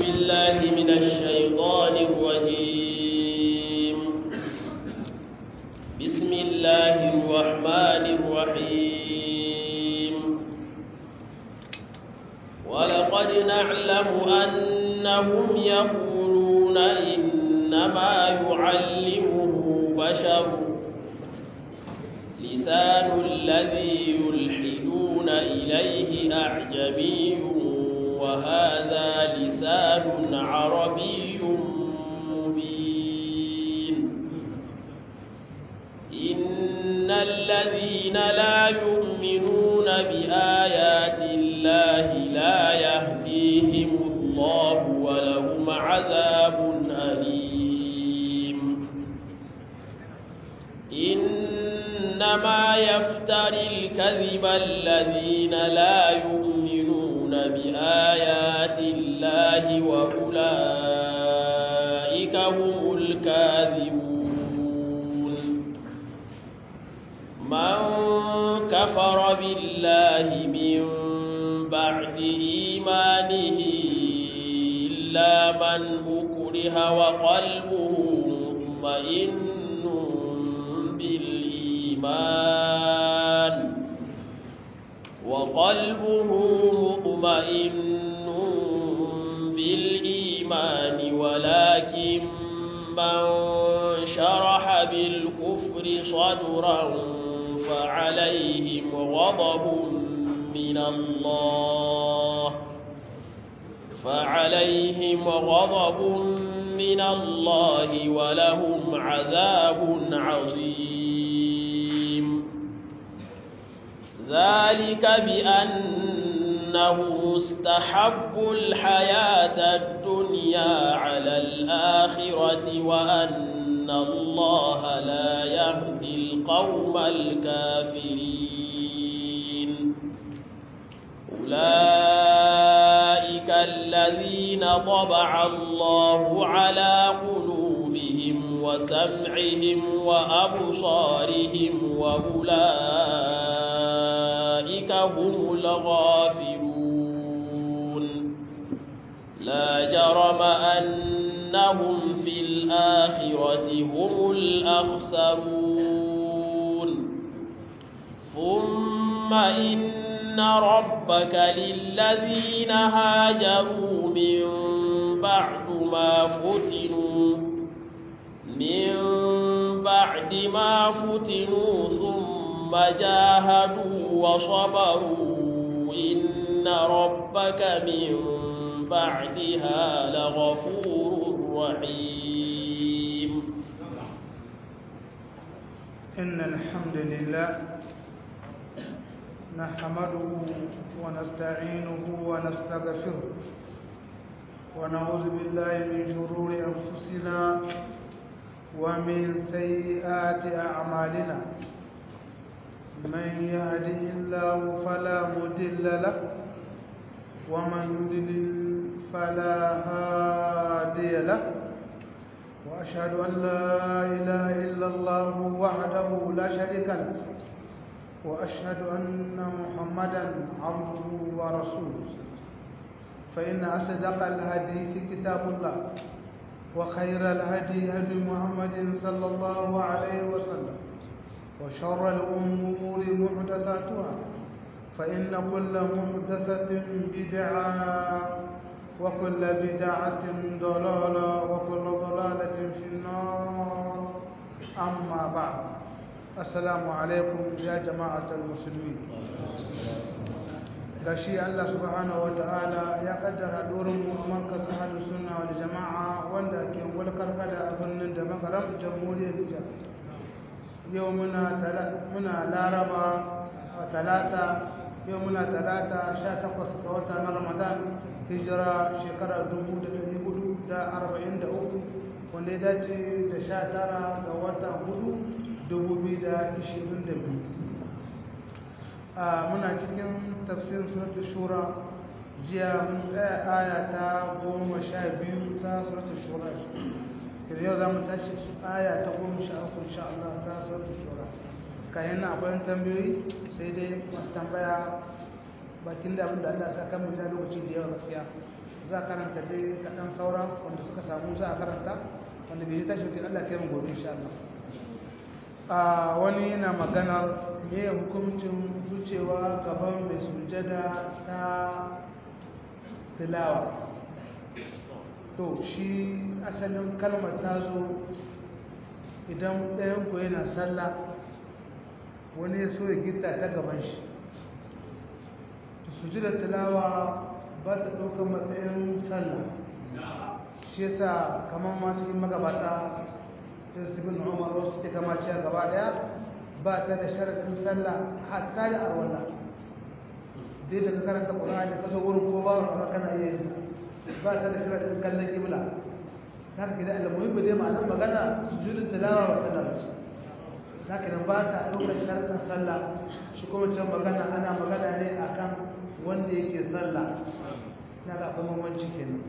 بالله من الشيطان الرجيم بسم الله الرحمن الرحيم ولقد نعلم أنهم يقولون إنما يعلمه بشر لسان الذي يلحدون إليه أعجمي وهذا لسان عربي مبين إن الذين لا يؤمنون بآيات الله لا يهديهم الله ولهم عذاب أليم إنما يفتري الكذب الذين لا يؤمنون بآيات الله وأولئك هم الكاذبون من كفر بالله من بعد إيمانه إلا من أكره وقلبه مطمئن بالإيمان وقلبه مطمئن بالإيمان ولكن من شرح بالكفر صدرا فعليهم غضب من الله فعليهم غضب من الله ولهم عذاب عظيم ذلك بأنه استحبوا الحياة الدنيا على الآخرة وأن الله لا يهدي القوم الكافرين أولئك الذين طبع الله على قلوبهم وسمعهم وأبصارهم وأولئك هم الغافلون لا جرم أنهم في الآخرة هم الأخسرون ثم إن ربك للذين هاجروا من بعد ما فتنوا من بعد ما فتنوا ثم جاهدوا وصبروا إن ربك من بعدها لغفور رحيم إن الحمد لله نحمده ونستعينه ونستغفره ونعوذ بالله من شرور أنفسنا ومن سيئات أعمالنا من يهده الله فلا مضل له ومن يضلل فلا هادي له وأشهد أن لا إله إلا الله وحده لا شريك له وأشهد أن محمدا عبده ورسوله فإن أصدق الحديث كتاب الله وخير الهدي هدي محمد صلى الله عليه وسلم وشر الأمور محدثاتها فإن كل محدثة بدعة وكل بدعة ضلالة وكل ضلالة في النار أما بعد السلام عليكم يا جماعة المسلمين gashi Allah subhanahu wata'ala ya kaddara dorin mu a markaz ahlus sunna wal jama'a wanda ke walkar kada a birnin da makaram jamhuriyar Nijar yau muna muna laraba talata yau muna talata 18 ga wata na Ramadan hijira shekara 1443 wanda ya dace da 19 ga watan 4 2022 muna cikin tafsirin suratul shura jiya mun tsaya aya ta goma sha biyu ta suratul shura yanzu yau za mu tashi aya ta goma sha uku insha Allah ta suratul shura kayan na akwai tambayoyi sai dai masu tambaya bakin da abin da Allah ya saka mu da lokaci da yawa gaskiya za a karanta dai kaɗan sauran wanda suka samu za a karanta wanda bai tashi wakil Allah kai mu gobe insha Allah a wani yana maganar me hukuncin wucewa gaban mai sujada ta tilawa to shi asalin kalmar ta zo idan ɗayan ku yana sallah wani ya so ya gita ta gaban shi sujudar tilawa ba ta ɗaukar matsayin sallah shi yasa kamar ma cikin magabata da su bin umar wasu suke kama ciyar gaba daya ba ta da sharaɗin sallah hatta da arwala dai daga karanta ƙura'ani kasa wurin ko ba wa kana iya yi ba ta da sharaɗin kallon kibla ta ka gida alamuhin ba dai ma'anar magana sujudar tilawa wa sallah ba za ka nan ba ta ɗaukar sharaɗin sallah shi kuma can magana ana magana ne akan wanda yake sallah na ga akwai mamanci kenan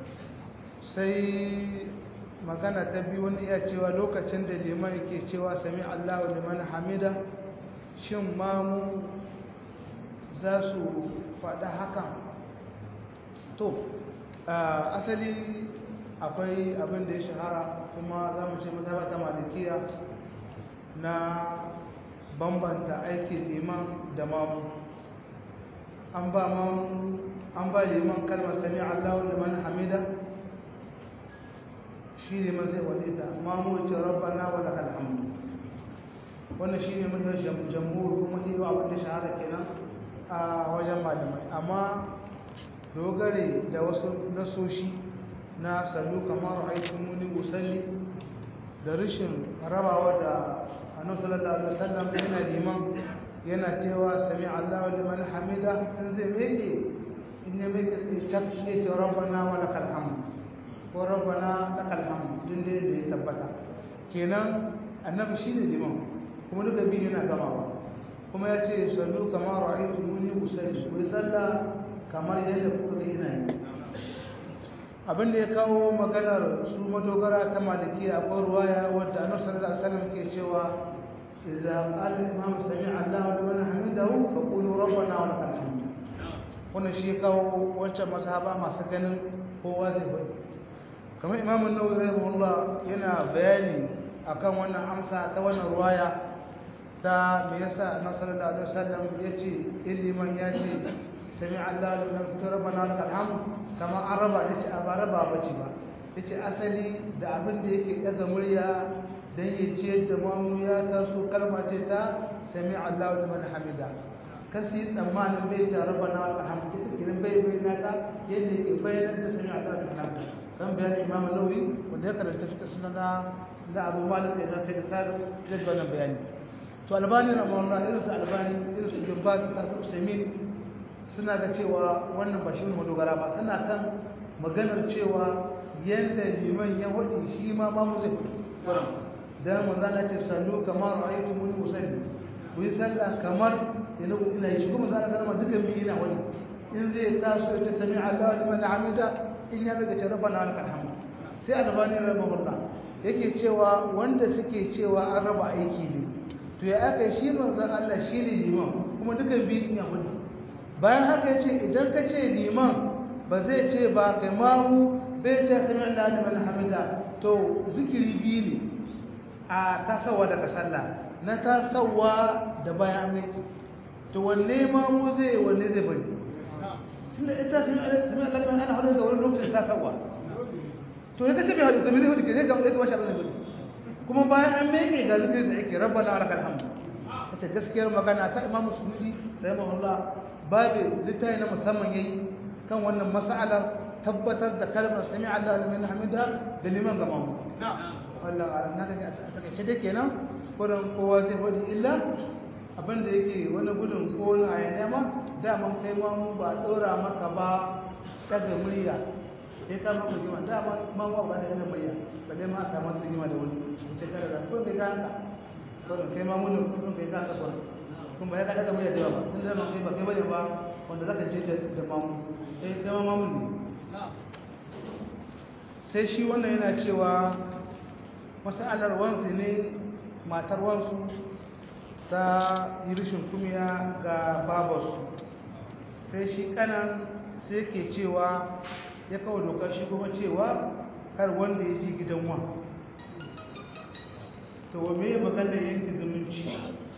sai magana ta biyu wani iya cewa lokacin da liman yake cewa sami allahu liman hamida shin mamu za su faɗa hakan to asali akwai abin da ya shahara kuma za mu ce mazaba ta malikiya na bambanta aikin liman da mamu an ba mamu an ba liman kalmar sami allahu liman hamida shi ne mazai wadita mamu ce rabbana wa lakal hamdu wannan shi ne mahiyar jamhur kuma shi yau abin da shahara kenan a wajen malamai amma dogare da wasu nasoshi na sallu kamar aikin muni usalli da rashin rabawa da annabi sallallahu alaihi wasallam yana liman yana cewa sami Allahu liman hamida in zai meke in ya meke cak ya ce rabbana wa lakal hamd ko rabbana lakal hamd din da ya tabbata kenan annabi shine liman kuma duka biyu yana gamawa kuma ya ce sallu kamar ra'aytumuni usalli ku salla kamar yadda kuka ga ina yi abin da ya kawo maganar su madogara ta malikiya akwai ruwaya wadda annabi sallallahu alaihi wasallam ke cewa idza qala al-imam sami'a Allahu liman hamidahu fa qulu rabbana wa lakal hamd wannan shi ya kawo wancan mazhaba masu ganin kowa zai faɗi kamar imam an-nawawi rahimahullah yana bayani akan wannan amsa ta wannan ruwaya ta me yasa annabi sallallahu alaihi wasallam yace iliman yace sami'a Allahu liman hamidahu rabbana wa lakal hamd kamar an raba ya ce a ba raba ba ce ba ya ce asali da abin da yake ɗaga murya don ya ce da mamu ya taso kalma ce ta sami Allah da mana hamida kasi tsammanin bai ce raba na wata hamdi ta kirin bai bai na ta yadda ke bayanar da sami Allah da mana hamida kan bayanin imamu nauyi wanda ya karanta fita suna na da abu malik da na sai da sabi zai ga wannan bayani to albani ramawallah irin su albani irin su jumba su tasu usaimin suna ga cewa wannan ba shi ne madogara ba suna kan maganar cewa yadda liman ya waɗi shi ma ma mu zai kudu don manzana ce sallu kamar ra'aytu muni musalli ku yi sallah kamar yana ku ina yi shi kuma zana zama dukkan biyu ina wani in zai taso ya ce sami Allah liman hamida in ya daga ce rabbana lakal hamd sai albani rahimahullah yake cewa wanda suke cewa an raba aiki ne to ya aka shi manzon Allah shi ne liman kuma dukkan biyu ina wani bayan haka ya ce idan ka ce liman ba zai ce ba kai mamu bai ta sami Allah liman hamida to zikiri biyu ne a tasawa daga sallah na tasawa da bayan aminci to wanne mamu zai wanne zai bari tunda ita sami Allah liman ana hudu da wani lokacin tasawa to ya kace bai hudu da mai hudu ke zai gaba shi abin zai hudu kuma bayan an meke ga zikirin da ake rabbana wa lakal hamd ita gaskiyar magana ta imamu sunusi rahimahullah babu littafi na musamman yayi kan wannan mas'alar tabbatar da kalmar sami Allah liman hamida da liman gama mu wannan na ga take ce dai kenan kurin kowa zai faɗi illa abin da yake wani gudun ko na hayaniya ma daman kai ma mu ba ɗora maka ba daga murya sai ka maka rigima dama ma ba ba da daga murya balle ma a samu rigima da wani ce kada da kurin kai ka hanka kurin kai ma mun kurin kai ka hanka kurin kun ba ya kada mai da yawa tun da man kai ba kai bane ba wanda zaka je da mamu sai kai ma mamun ne sai shi wannan yana cewa masalar wansu ne matar wansu ta yi rishin kumiya ga babarsu sai shi kanan sai ke cewa ya kawo doka shi kuma cewa kar wanda ya ji gidan wa to wa me maganar yanke zumunci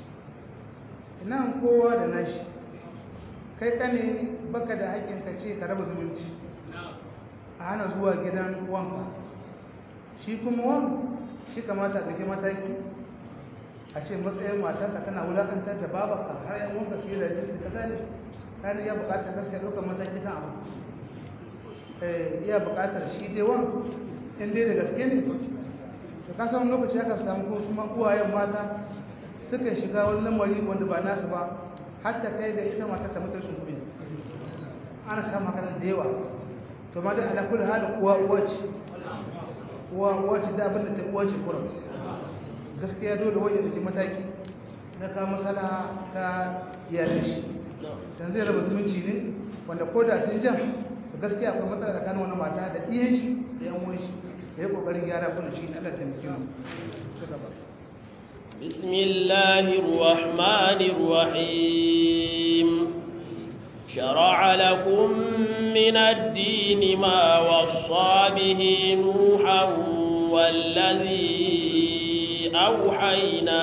nan kowa da nashi kai kane baka da haƙƙin ka ce ka raba zumunci a hana zuwa gidan wanka shi kuma wan shi kamata ɗauki mataki a ce matsayin matarka tana wulaƙantar da babanka har yan wanka su yi da jinsi ka zane kane ya buƙatar gaskiya ɗaukar mataki kan abu iya buƙatar shi dai wan in dai da gaske ne to ka san lokaci aka samu ko su uwayen mata suka shiga wani lamari wanda ba nasu ba hatta kai da ita mata ta mutar sun ana samun hakanan da yawa to ma dai ala kulli hal uwa uwa ce uwa uwa ce da abin da ta uwa ce kurum gaskiya dole wani da ke mataki na kawo masala ta iyalin shi dan zai raba zumunci ne wanda ko da sun jan gaskiya akwai matsala tsakanin wani mata da iyan shi da yan uwan shi da ya kokarin gyara kuna shi Allah ta miki mu بسم الله الرحمن الرحيم شرع لكم من الدين ما وصى به نوحا والذي أوحينا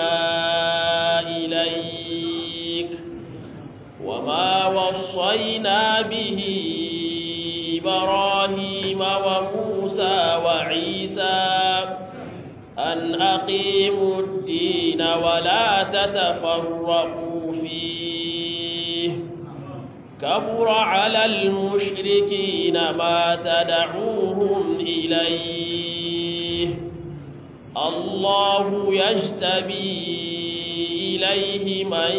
إليك وما وصينا به إبراهيم وموسى وعيسى أن أقيموا الدين ولا تتفرقوا فيه كبر على المشركين ما تدعوهم إليه الله يجتبي إليه من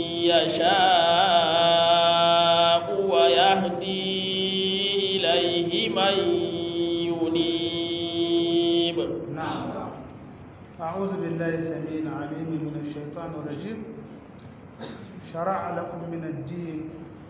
يشاء ويهدي إليه من ينيب نعم أعوذ بالله السميع العليم من الشيطان الرجيم شرع لكم من الدين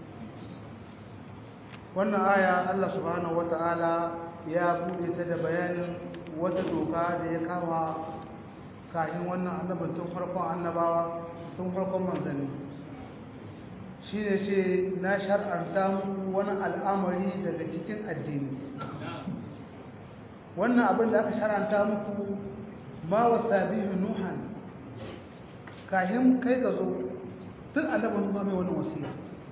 wannan aya Allah subhanahu wata'ala ya bude ta da bayanin wata doka da ya kama kafin wannan annabin tun farkon annabawa tun farkon manzanni shi ne ce na shar'anta muku wani al'amari daga cikin addini wannan abin da aka shar'anta muku ma wasa bihi nuhan kahin kai ga zo tun annabin nuha mai wani wasiya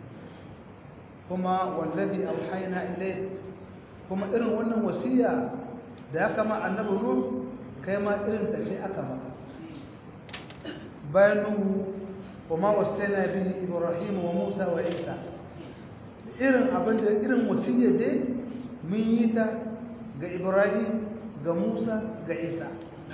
kuma wallazi auhayna ilayk kuma irin wannan wasiya da ya kama annabi nuh kai ma irin ta ce aka maka bayan nuhu kuma wasaina bihi ibrahim wa musa wa isa irin abin da irin wasiyya dai mun yi ta ga ibrahim ga musa ga isa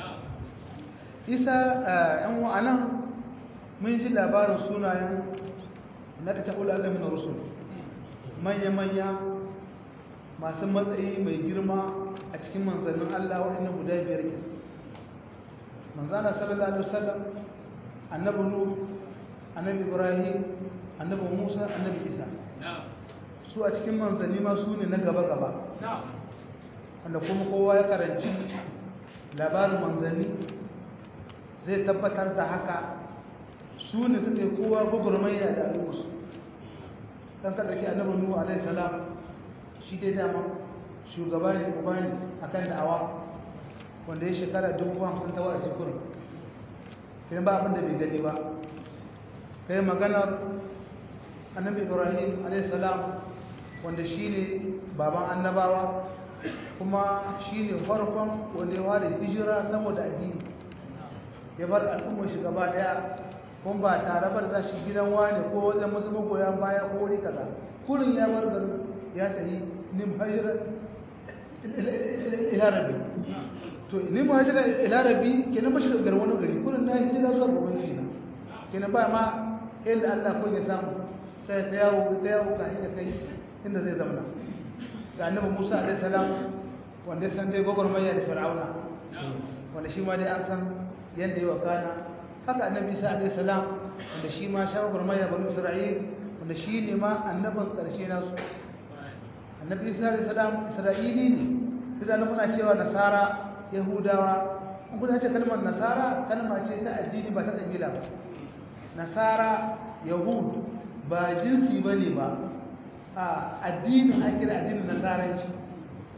isa yan wa'anan mun ji labarin sunayen na ta ta'ula alamin rusul manya-manya masu matsayi mai girma a cikin manzannin Allah waɗannan guda biyar ke manzana sallallahu alaihi wasallam annabi nuh annabi ibrahim annabi musa annabi isa su a cikin manzanni ma su ne na gaba-gaba wanda kuma kowa ya karanci labarin manzanni zai tabbatar da haka su ne suka yi kowa gwagwarmaya da al'ummarsu dan ka dauki annabi nuhu alaihi salam shi dai dama shugaba ne uba ne akan da'awa wanda ya shekara dubu hamsin ta wa'azi kurin kiran ba abin da bai gani ba kai magana annabi ibrahim alaihi salam wanda shi ne baban annabawa kuma shi ne farkon wanda ya fara hijira saboda addini ya bar al'ummar shi gaba daya kun ba tare bar za shi gidan wani ko wajen wasu magoya baya ko wani kaza kurin ya bar garin ya tafi nim hajira ila rabbi to nim hajira ila rabbi kenan bashi garin wani gari kurin na hijira zuwa ga ubangiji na kenan ba ma inda Allah ko ya samu sai ta yawo ta yawo ka inda kai inda zai zama ga annabi Musa alaihi salam wanda san dai gogormaya da Fir'auna wanda shi ma dai an san yanda yi wa kana haka annabi isa alayhi salam wanda shi ma shawarar maya banu isra'il wanda shi ne ma annabin karshe nasu annabi isa alayhi salam isra'ili ne sai da muna cewa nasara yahudawa in kuna ce kalmar nasara kalma ce ta addini ba ta kabila ba nasara yahud ba jinsi bane ba a addinin an kira addinin nasaranci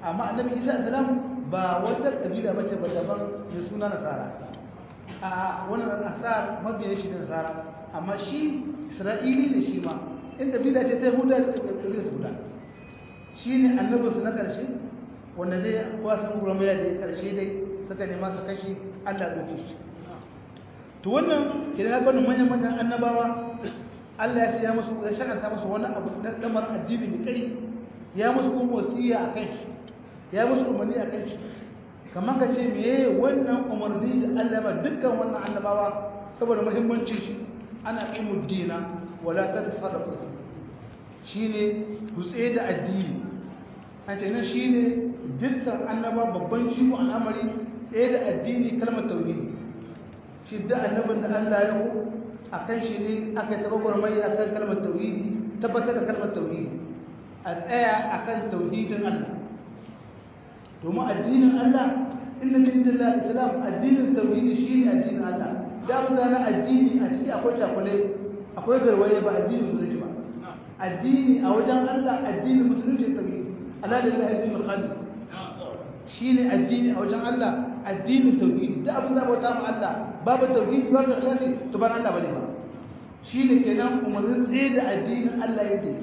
amma annabi isa salam ba wata kabila bace ba daban da suna nasara a wannan asar mabiyan shi da nasara amma shi isra'ili ne shi ma in kabila ce ta yahuda da kabila su guda shi ne annabinsu na ƙarshe wanda dai wasan gurmaya da ya ƙarshe dai suka nema su kashi allah da shi to wannan kira ya bani manyan manyan annabawa allah ya ce ya musu ya shakanta musu wani abu na damar addini mai ƙari ya musu kuma wasiya a kan shi ya musu umarni a kan shi kamar ka ce meye wannan umarni da allah ma dukkan wannan annabawa saboda muhimmancin shi ana ƙimu dina wala ta tafarrafa shi ne kutse da addini a ce nan shi ne dukkan annaba babban shigo al'amari tsaye da addini kalmar tauhidi shi da annabin da allah ya ku a kan shi ne aka taɓa gwarmai a kan kalmar tauhidi tabbatar da kalmar tauhidi a tsaya a kan tauhidin allah domin addinin allah inda min dilla islam addinin tauhidi shi ne addinin allah da mutane addini a ciki akwai cakulai akwai garwaye ba addinin musulunci ba addini a wajen Allah addinin musulunci tauhidi ala lillahi addinul khalis shine addini a wajen Allah addinin tauhidi da abin da bauta ma Allah babu tauhidi babu ikhlasi to ban Allah bane ba shine kenan umarnin tsaye da addinin Allah yake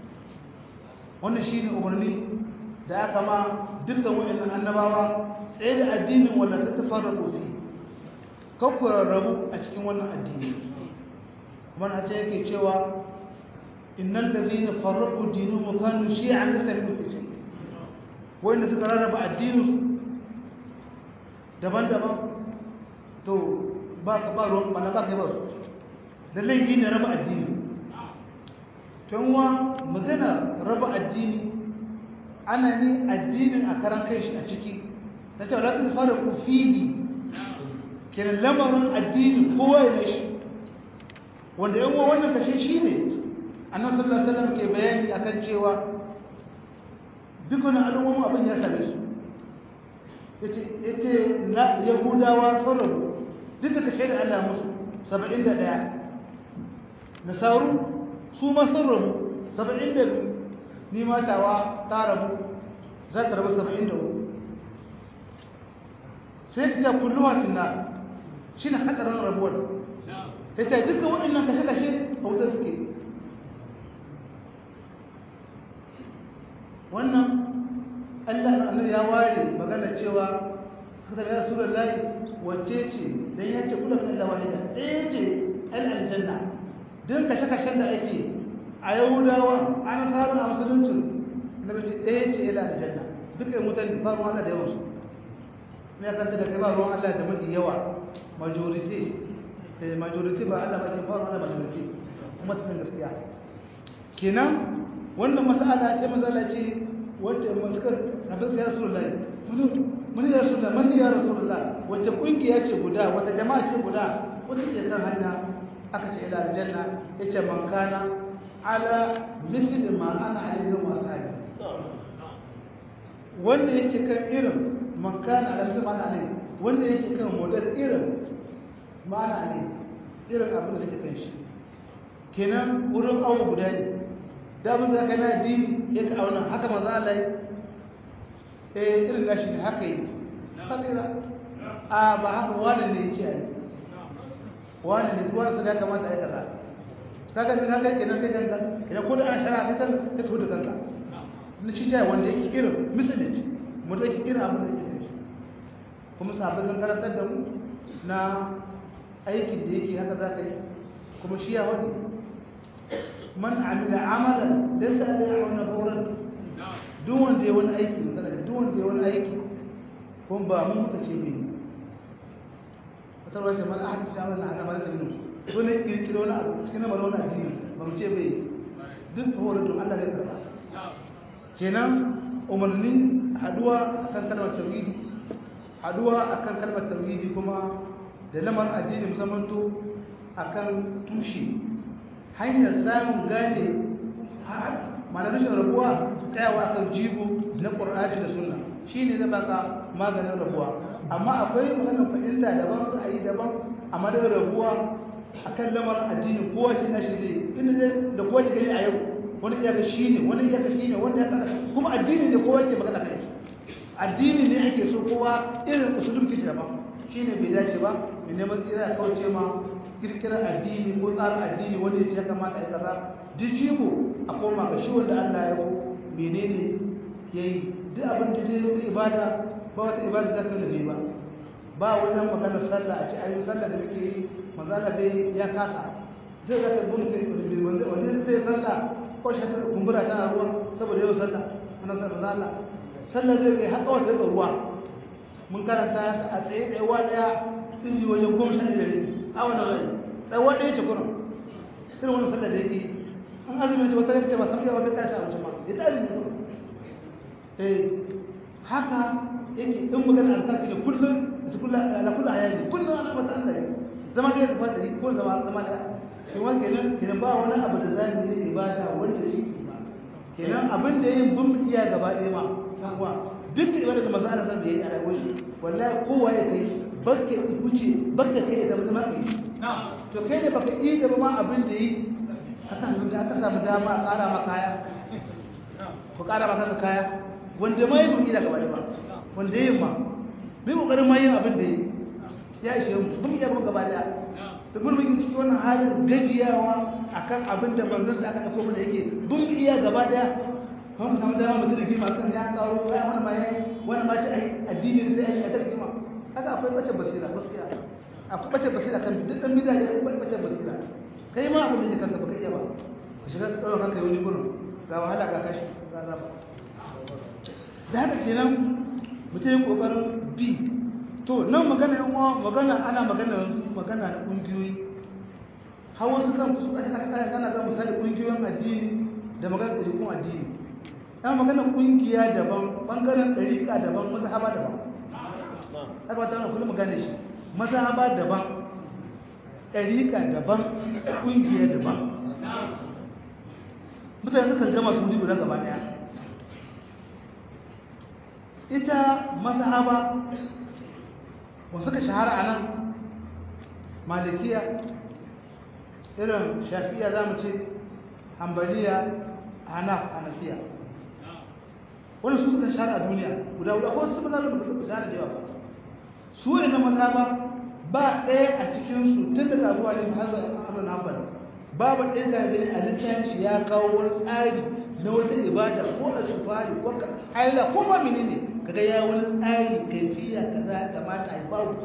wannan shine umarni da aka ma dukkan wa'annan annabawa tsaye da addinin wanda ta tafarraqu fi kakkuwar rabu a cikin wannan addini kuma na ce yake cewa innal ladhina farraqu dinahum kanu shi'an lastabiqu fi shay wanda suka rarraba addinin daban-daban to ba ka ba ruwan bana ba kai ba su da laifi ne raba addini to wa magana raba addini ana ne addinin a karan kai shi a ciki na cewa la tafarraqu fihi kenan lamarin addini kowa ya shi wanda yan uwa wannan kashe shi ne annabi sallallahu alaihi wasallam ke bayani akan cewa dukkan al'umma abin ya same su yace yace na yahudawa sarrafu duka kashe da Allah musu 71 nasaru su ma sarrafu 72 ni matawa ta rabu za ta rabu 73 sai ta kulluwa finna shi ne hadarin rabuwar ta ce duka waɗannan kashe-kashe a wuta suke wannan allah annabi ya ware magana cewa suka tabi rasulun layi wacce ce don ya ce kula kan wahida ɗaya ce al aljanna don kashe-kashen da ake a yahudawa an samun a musuluncin na bace ɗaya ce ila aljanna duka yi mutane ba ruwan allah da yawansu ne ya kanta da kai ba ruwan allah da mafi yawa majority eh majority ba Allah ba ke faru na majority kuma cikin gaskiya kenan wannan mas'ala sai manzo Allah ce wacce suka sabbin ya rasulullahi mun mun ya rasulullahi mun ya rasulullahi wacce kungiya ce guda wata jama'a ce guda wacce ke kan hanya aka ce ila aljanna yace man kana ala mithli ma ana alayhi wa ashabi wanda yake kan irin man kana ala mithli ma ana alayhi wanda yake kan model irin ma'ana ne irin abin da take kan shi kenan wurin awo guda ne dabin za ka na addini ya ka auna haka maza Allah ya eh irin nashi ne haka yi haka yi a ba haka wani ne ya ce a yi wani ne su wani su ya kamata ya kaza kaga ne kaga kenan kai kanka kenan ko da ana shara kai kanka kai tuhu da kanka na ci jaya wanda yake irin misalin mu da yake irin abin da yake kan shi kuma sahabbai sun karantar da mu na aikin da yake haka za ka yi kuma shi ya wani man amila amalan da sa da ya wani horon duk wanda ya wani aiki magana da duk wanda ya wani aiki kuma ba mu muka ce mai wata ruwa ce mana ahadin shawar na hada marasa minu wani kirkiro wani abu cikin na wani addini ba mu ce mai duk horon don allah ya karba kenan umarni haduwa akan kalmar tauhidi haduwa akan kalmar tauhidi kuma da lamar addini musamman to akan tushe hanyar samun gane mana rashin rabuwa tsayawa akan jigo na ƙur'ani da sunna shi ne zai baka maganin rabuwa amma akwai maganin fahimta daban ra'ayi daban amma da rabuwa akan lamar addini kowa ce na shi zai inda da kowa ce gani a yau wani iyaka shi ne wani iyaka shi ne wani ya kada kuma addini ne kowa ke magana kai addini ne ake so kowa irin usulun kishi daban shine bai dace ba mai neman tsira ya kauce ma kirkirar addini ko tsarin addini wanda ya ce ya kamata a yi kaza duk jigo a koma ga shi wanda Allah ya ko menene yayi duk abin da ta yi ibada ba wata ibada za ka ne ba ba wajen magana sallah a ce ayi sallah da muke yi manzala dai ya kasa zai za ka bin kai wanda wanda zai sallah ko shi ta kumbura tana ruwa saboda yau sallah ana sallah manzala sallah zai kai haka wata da ruwa mun karanta a tsaye tsayewa daya inji wajen goma sha ɗaya a wannan rai tsayewa ɗaya ce kurum irin wani sallah da yake an azumi ce wata ce ba samu yawa bai karshe a wuce ma ya ta azumi kurum eh haka yake in magana alkaki da kullum su kula ala kula hayali kullum ana mata Allah ne zama da ya tafi da ko zama zama da kuma kenan kenan ba wani abu da zan yi ibada wanda shi kenan abin da yin bin iya gaba ɗaya ma kuma duk ibada da manzo Allah zai yi a rayuwar shi wallahi kowa ya kai barka wuce barka kai da zama kai to kai ne baka yi da ma abin da yi aka da aka samu dama a ƙara maka kaya ko ƙara maka kaya wanda mai bin iya gaba ɗaya ba wanda yin ma bai kokarin ma yin abin da yi ya ishe mu mun ya gaba daya to mun mun cikin wannan halin gajiyawa akan abin da manzon da aka aiko mana yake bun iya gaba daya kuma mu samu dama mutum da kima kan ya karo ya wani ma yayi wani ma ce ai addini sai ai ta kima haka akwai bace basira gaskiya akwai bace basira kan duk dan bid'a ya akwai bace basira kai ma abin da yake kanka baka iya ba ka shiga ka dawo kanka wani gurin ga wahala ga kashi ga zaba da haka kenan mutum yi kokarin bi to nan magana yan uwa magana ana magana magana na kungiyoyi har wasu kan su kashi aka kana ga misali kungiyoyin addini da magana ɗariƙun addini yan magana kungiya daban bangaren ɗariƙa daban mazhaba daban aka ba ta wani kullum magana shi mazhaba daban ɗariƙa daban kungiya daban mutane sukan gama su wuri guda gaba ɗaya ita mazhaba wasu ka shahara a nan malikiya irin shafiya za mu ce hambaliya hanaf hanafiya wani su suka shahara a duniya guda guda ko su maza da suka shahara da yawa ba su ne na mazhaba ba ɗaya a cikinsu tun daga abuwa ne har zuwa abin hanbal babu ɗaya da gani a littafin shi ya kawo wani tsari na wata ibada ko a sufari ko haila ko ba menene kaga ya wani tsari kaifiya kaza kamata a yi babu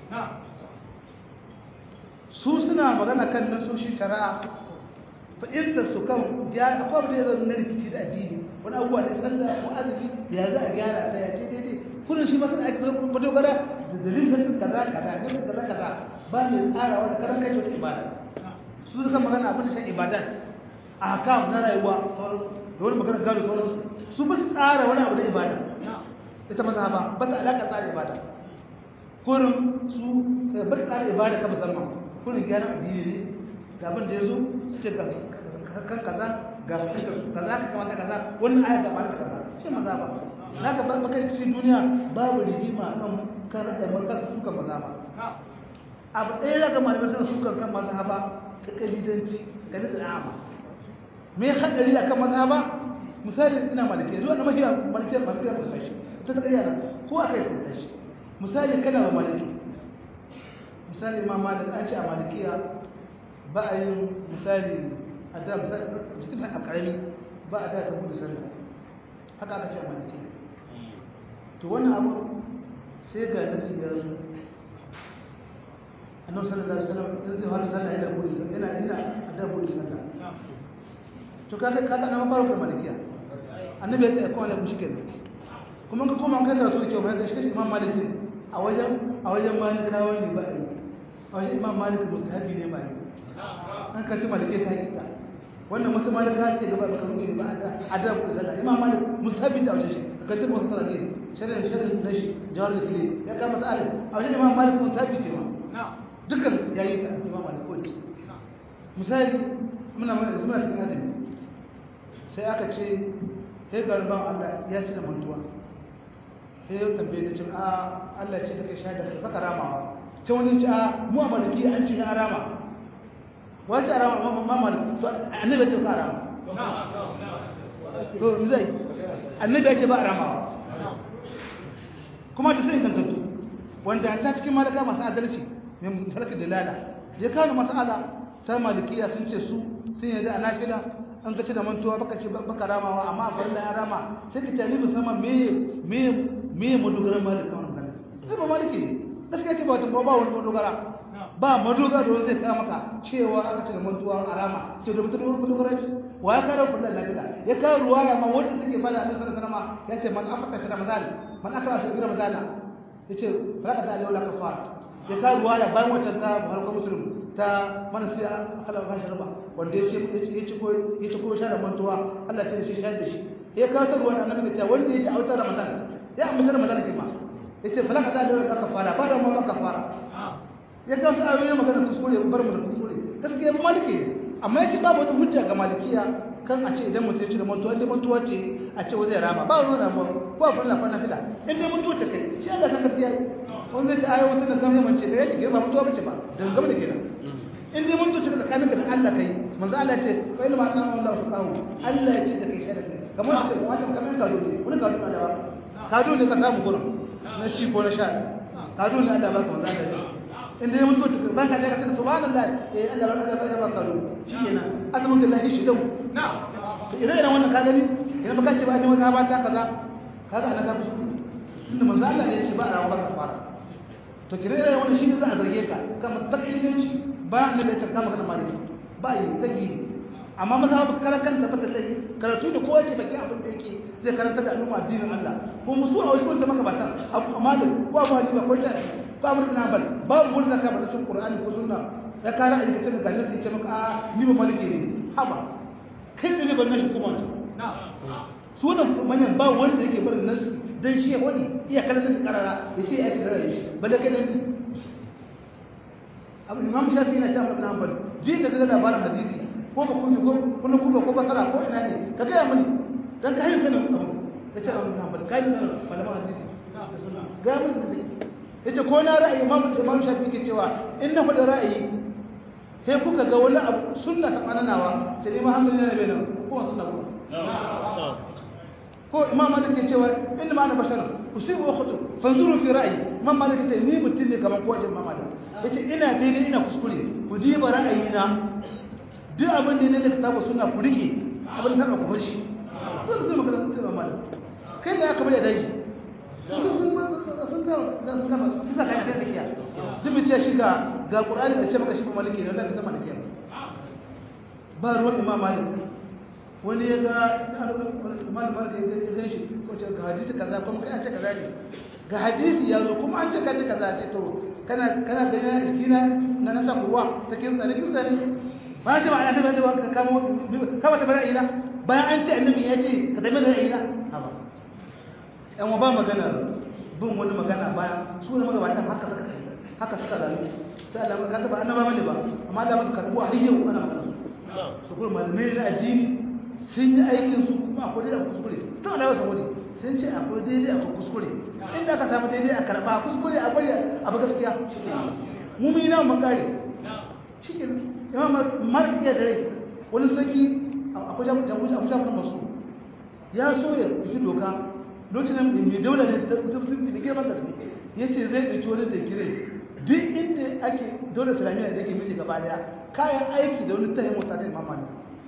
su suna magana kan nasoshi shari'a fa'ilta su kan ya akwai da ya zama na rikici da addini wani abubuwa ne sallah ko azumi ya za a gyara ta ya ce daidai kudin shi masu aiki na madogara da dalilin nasin kaza kaza nasin kaza kaza ba mai tsarawa da karan kai wata ibada su suka magana abin da shan ibadat a kam na rayuwa sauransu da wani magana gado sauransu su ba su tsara wani abu na ibada ita maza ba ba ta alaƙa tsara ibada kurin su ba ta tsara ibada ka musamman kurin gyaran addini ne da abin da ya zo su ce kan kaza ga fuskar su kaza ka kamata kaza wannan aya ga malaka kaza shi maza ba na ka ba kai cikin duniya babu rigima kan kan ra'ayin maka su suka maza ba abu ɗaya za ka malamai suna sukan kan maza ba ta ƙalidanci ga da ama me haɗari a kan maza ba misali ina maliki zuwa na mahiya malikiyar malikiyar ba tashi ta ta ƙarya ko a kai ta tashi misali kana ba maliki misali ma malik an ce a malikiya ba a yin misali a da misali mutum a ƙarami ba a da ta buɗe sallah haka aka ce a malikiya to wannan abu sai ga nasi ya zo annabi sallallahu alaihi wasallam in zai fara sallah yana buɗe sallah yana yana a da buɗe sallah to kaga kaga na fara da malikiya annabi ya ce ko alaikum shikenan kuma ka koma kai karatu da kyau bayan shi imam malik a wajen a wajen malikawa ne ba yi a wajen imam malik mustahabi ne ba yi an kace malike ta hakika wannan wasu malika ce gaba da karu ne ba a da ku sallah imam malik mustahabi ta wajen shi ka tabbata wasu sallah ne sharin sharin da shi jawar da kile ya kama sa'ala a wajen imam malik mustahabi ce ma dukkan yayi ta imam malik ko misali muna muna muna cikin azumi sai aka ce sai garban Allah ya ci da mantuwa sai ya tambaye da cin a Allah ce take shaida ka saka ramawa ce wani ce a mu a maliki an ci na rama wace rama ma maliki to annabi ce ka rama to ni zai annabi ya ce ba ramawa kuma da sai gantattu wanda ta cikin malaka masu adalci mai mutalaka dalala ya kawo mas'ala ta malikiya sun ce su sun yadda a nafila an ka ci da mantuwa baka ce baka ramawa amma a farilla ya rama sai ka tani musamman me me me madogaran malika wannan kana sai ba maliki gaskiya ke ba wata ba wani madogara ba madogara da zai kawo maka cewa aka ci da mantuwa a rama ce da mutum madogara ce wa ya kawo farilla nafila ya kawo ruwaya ma wanda take fada a sallallahu alaihi ya ce man afaka fi ramadan man afaka fi ramadan ya ce falaka ta alaihi kafara ya kawo ruwaya bayan wata ta buhari ko muslim ta mana sai Allah ba shi raba wanda ya ce ya ci ko ya ci ko shara mantuwa Allah ce shi shayar da shi ya kawo ta ruwan annabi ga cewa wanda ya ci autar Ramadan ya amma Ramadan kima yace falaka ta da kafara ba da mu ka kafara ya kawo ta ayoyi magana kuskure bar mu da kuskure gaskiya ba maliki amma yace babu wata hujja ga malikiya kan a ce idan mutum ya ci da mantuwa ce mantuwa ce a ce wai zai rama ba wani rama ko a fara fara fida in dai mantuwa ce kai shi Allah san gaskiya wanda ya ce ayoyi wata da zama mace da yake ba mutuwa bace ba dan gaba da kenan in dai mun tuci tsakaninka da Allah kai manzo Allah ya ce fa ilma asama Allah fasahu Allah ya ce da kai shaida kai kamar ce kuma ce kamar ka dole wani ka dole da ba ka dole ka samu gurin na ci ko na sha ka dole Allah ba ka manzo Allah ya ce in dai mun tuci ban ka shaida kai subhanallah eh Allah ba ka ba ka dole shikenan azumin billahi shi dau idan idan wannan ka gani idan baka ce ba ni wata ba ta kaza kaga ana ka fushi tunda manzo Allah ne ya ce ba a rawa ka fara to kire irin wannan shi ne za a zarge ka kamar takiliganci ba mu da tarka magana maliki ba yi take amma maza ba karan kanta ba tallahi karatu da kowa ke baki abin da yake zai karanta da al'umma addinin Allah ko musu a wasu wanda maka bata abu malik ko abu hanifa ko shafi ko abu ibn hanbal babu wanda zaka bar sun qur'ani ko sunna ya kara a cikin ga nan sai ce maka a ni ba maliki ne haba kai ne ban nashi kuma sunan manyan ba wanda yake barin nasu dan shi ya wani iya kallon da karara ya ce ya kira shi balle kai ne abu imam shafi yana cewa ibn hanbal ji ka ga labarin hadisi ko ba kuma ko kuma kuma ko basara ko ina ne ka ga mani dan ka hayyana sanin abu ka ce ibn hanbal kai ne malaman hadisi ga mun da take yace ko na ra'ayi imam imam shafi ke cewa in na faɗa ra'ayi sai kuka ga wani abu sunna ta kananawa sai imam hanbal ne bai nan ko sunna ko ko imam malik ke cewa inna ma ana bashar usibu wa khutu fanzuru fi ra'yi imam malik ce ni mutum ne kamar kowace imam malik yace ina daidai ina kuskure ku diba ra'ayina duk abin da ne da kitabu sunna ku rike abin da ku bar shi zan zo magana sai imam malik kai da aka bari dai sun sun sun ga sun kama sun saka kai da kiya duk bi ce shi ga ga qur'ani da ce maka shi maliki ne wallahi sama da kiya ba ruwan imam malik wani ya ga imam malik ya ga shi ko ce ga hadisi kaza kuma kai an ce kaza ne ga hadisi ya zo kuma an ce kaza kaza ce to kana kana ganin a cikina na nasa kuwa ta kin tsane kin tsane ba ce ba annabi ya ce ba ka kamo kama ta bara ila bayan an ce annabi ya ce ka tafi da ila haba yan ba magana bin wani magana bayan su ne magabatan haka suka tafi haka suka rayu sai Allah ka ba annaba bane ba amma Allah musu karbuwa har yau ana magana su kuma malamai na addini sun yi aikin su kuma akwai daidai a kuskure tun da wasu wani sun ce akwai daidai akwai kuskure inda aka samu daidai a karɓa kuskure a bari abu gaskiya mu mun yi na mun kare shi ke imam malik iya da rai wani sarki akwai jami'in masu ya so ya tafi doka lokacin da mai daula ne ta musulunci da girman gaske ya ce zai ɗauki wani da kire duk inda ake dole islamiyya da ke miji gaba daya kayan aiki da wani tahin mota ta imam malik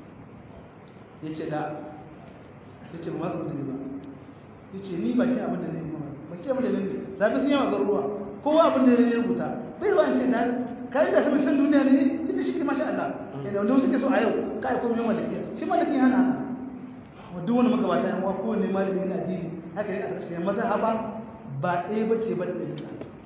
ya ce da ya ce ba ma musulmi ba ya ce ni ba ke abin da ne ba ke abin da ne zafi sun yawa garuruwa kowa abin da ne rubuta bai ba ce na kayan da sama san duniya ne ita shi ke masha Allah yadda wanda suke so a yau kai ko mai malaki shi malaki hana haka wadda wani magabata yan uwa kowane malami na addini haka ne a cikin mazhaba ba ɗaya bace ba da ɗaya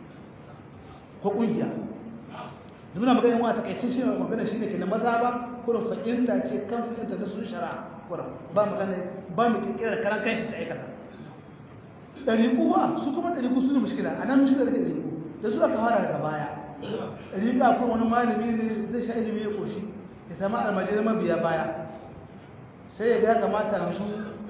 ko ƙungiya muna magana wa takaicin shi magana shi ne kenan maza ba kurin fa'inta ce kan fa'inta da su shara kurin ba magana ba mu kirkirar karan kanshi ta aikata ɗariƙu ba su kuma ɗariƙu su ne mushkila a nan mushkila da ɗariƙu da su aka fara daga baya ɗariƙa ko wani malami ne zai sha ilimi ya koshi ya sama almajirin mabiya baya sai ya ga kamata yanzu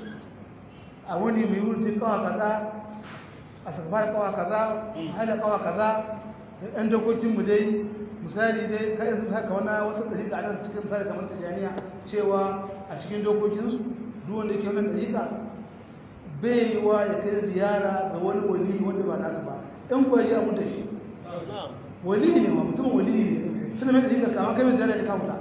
a wani mai wurin kawa kaza a sakbar kawa kaza a haida kawa kaza da ɗan dokokinmu dai misali dai kai yanzu haka wani wasu ɗariƙa a nan cikin misali kamar tijaniya cewa a cikin dokokinsu duk wanda yake wannan ɗariƙa bai yi wa ya kai ziyara ga wani wali wanda ba nasu ba in kuwa ya mutu shi wali ne ma mutum wali ne suna mai ɗari kama kai mai ziyara ya kamuta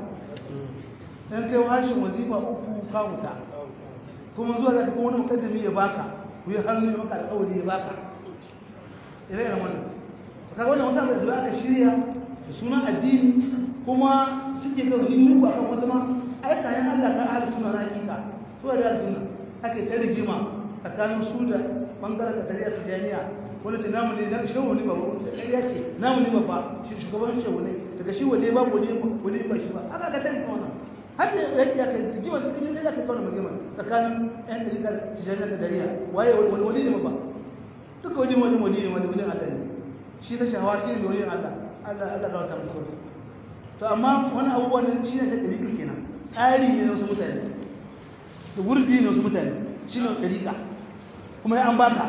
in kai hashin wazifa uku kamuta kuma zuwa za ka kuma wani mukaddami ya baka ku yi hannu ya maka alƙawari ya baka ire iren wannan kaga wannan wata mai zuwa aka shirya da sunan addini kuma suke ga yi ba kan wata ma ai kayan Allah ka ahli sunna na hakika su da ahli sunna ake ta rigima tsakanin su da bangaren katariya su jami'a wani ce namu ne na shehu ne ba wani sai ya ce namu ne ba shi shugaban shehu ne daga shi wale ba wale wale ba shi ba aka ga tare wannan har da yake ya kai rigima da kuma ne da kai kauna rigima tsakanin yan dalika tijaniya da dariya waye wani wani ne ba duka wani wani wani ne wani wani Allah ne shi ta shahawa shi ne wani Allah Allah Allah ka wata musu to amma wani abubuwan shi ne ta dalika kenan tsari ne na wasu mutane da wurdi ne wasu mutane shi ne dalika kuma ya an baka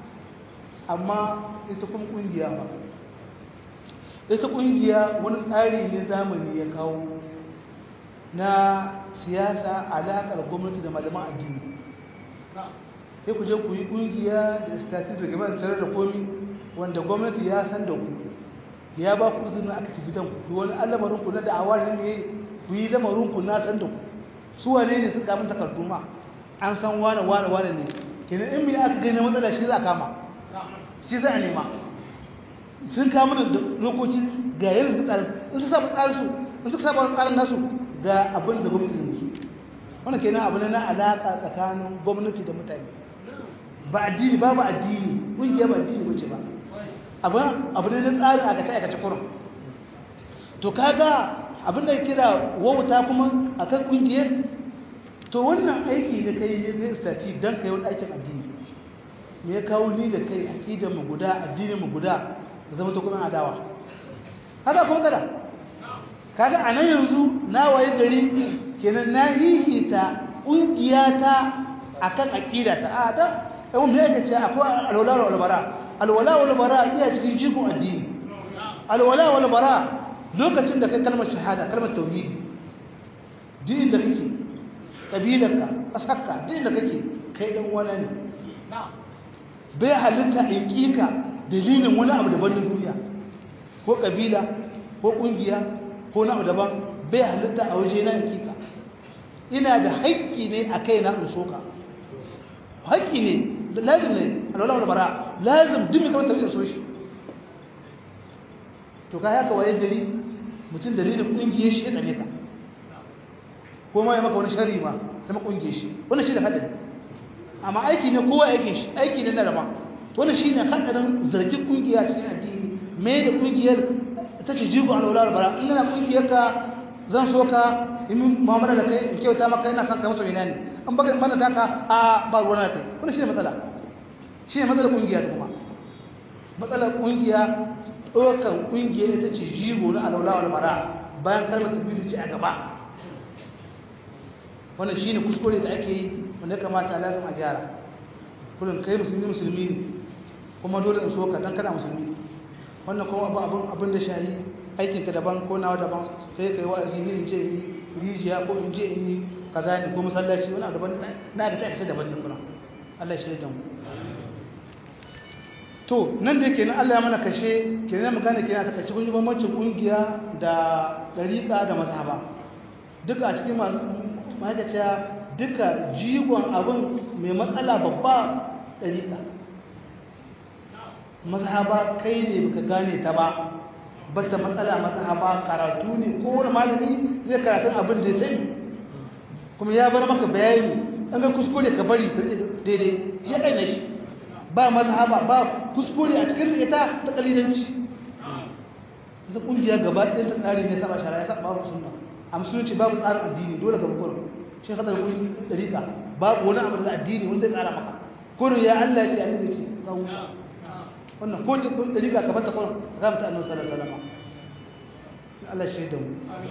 amma ita kuma kungiya ba ita kungiya wani tsari ne zamani ya kawo na siyasa alaƙar gwamnati da malaman addini sai ku je ku yi kungiya da status da gaba da tare da komi wanda gwamnati ya san da ku ya ba ku izinin aka ci gidan ku wani alamarin ku na da'awa ne ne ku yi lamarin ku na san da ku su wane ne suka mun takardu ma an san wane wane wane ne kenan in mai aka gani matsala shi za a kama shi za a nema sun kama da lokaci ga yin su tsarin in su saba tsarin su in su saba tsarin nasu ga abin da gwamnati da musu wannan kenan abu ne na alaƙa tsakanin gwamnati da mutane ba addini babu addini ƙungiya ba addini bace ba abu abu ne na tsarin aka ta aikace kurin to kaga abin da kira wauta kuma akan ƙungiyar to wannan aiki da kai ne kai stati dan kai wani aikin addini me ya kawo ni da kai aqidar mu guda addinin mu guda da zama ta kuma adawa haka kuma kada kaga anan yanzu na waye gari kenan na hihita ƙungiyata akan aqidata a da yawon me yake ce akwai alwala wal bara alwala wal bara iya cikin jigon addini alwala wal bara lokacin da kai kalmar shahada kalmar tauhidi din da kake kabilarka ƙasarka din da kake kai dan wani ne bai halitta in kika dalilin wani abu daban na duniya ko kabila ko kungiya ko na abu daban bai halitta a waje na in kika ina da haƙƙi ne a kai na in soka haƙƙi ne lazim ne alwala wal bara lazim duk mai kamar tarihin so shi to kai haka waye gari mutum dalilin kungiyar shi ya tsane ka ko ma ya maka wani shari ma ta makungiyar shi wannan shi da hadari amma aiki ne kowa aikin shi aiki ne na rama wannan shi ne hadarin zargin kungiya cikin addini me da kungiyar ta ce jigo alwala wal bara in yana kungiyar ka zan so ka in mu'amala da kai in kyauta maka ina son ka musu ina ne an baka bana taka a ba ruwan kai wannan shine matsala shine matsalar kungiya ta kuma matsalar kungiya ɗaukar kungiya ita ce jigo na alwala wal bara bayan kalmar tabbata ce a gaba wannan shine kuskure da ake yi wanda kamata lazim a gyara kullum kai musulmi musulmi ne kuma dole in so ka dan kana musulmi wannan kuma abu abun abin da shayi aikinka daban ko nawa daban kai kai wa'azi ne in ce rijiya ko in je in yi kaza ne ko masallaci wani daban na ga ta daban ne kuma Allah shi da mu to nan da yake nan Allah ya mana kashe kenan mu gane kenan ta kace kun yi bambancin kungiya da dariqa da mazhaba duka a cikin ma'aikata duka jigon abin mai matsala babba dariqa mazhaba kai ne baka gane ta ba bata matsala mazhaba karatu ne ko wani malami zai karatu abin da ya sani kuma ya bar maka bayani an ga kuskure ka bari daidai ya kai shi ba mazhaba ba kuskure a cikin ita ta kalilanci da kungiya gaba ɗaya ta tsari ne saba shara ya saba babu sunna a musulunci babu tsarin addini dole ga bukur shi ka da kun dariƙa babu wani abu da addini wanda zai tsara maka kurin ya Allah ya ce annabi ce ka huta wannan ko ta kun dariƙa ka bata kurin ka mata annabi sallallahu alaihi wasallam Allah shi da mu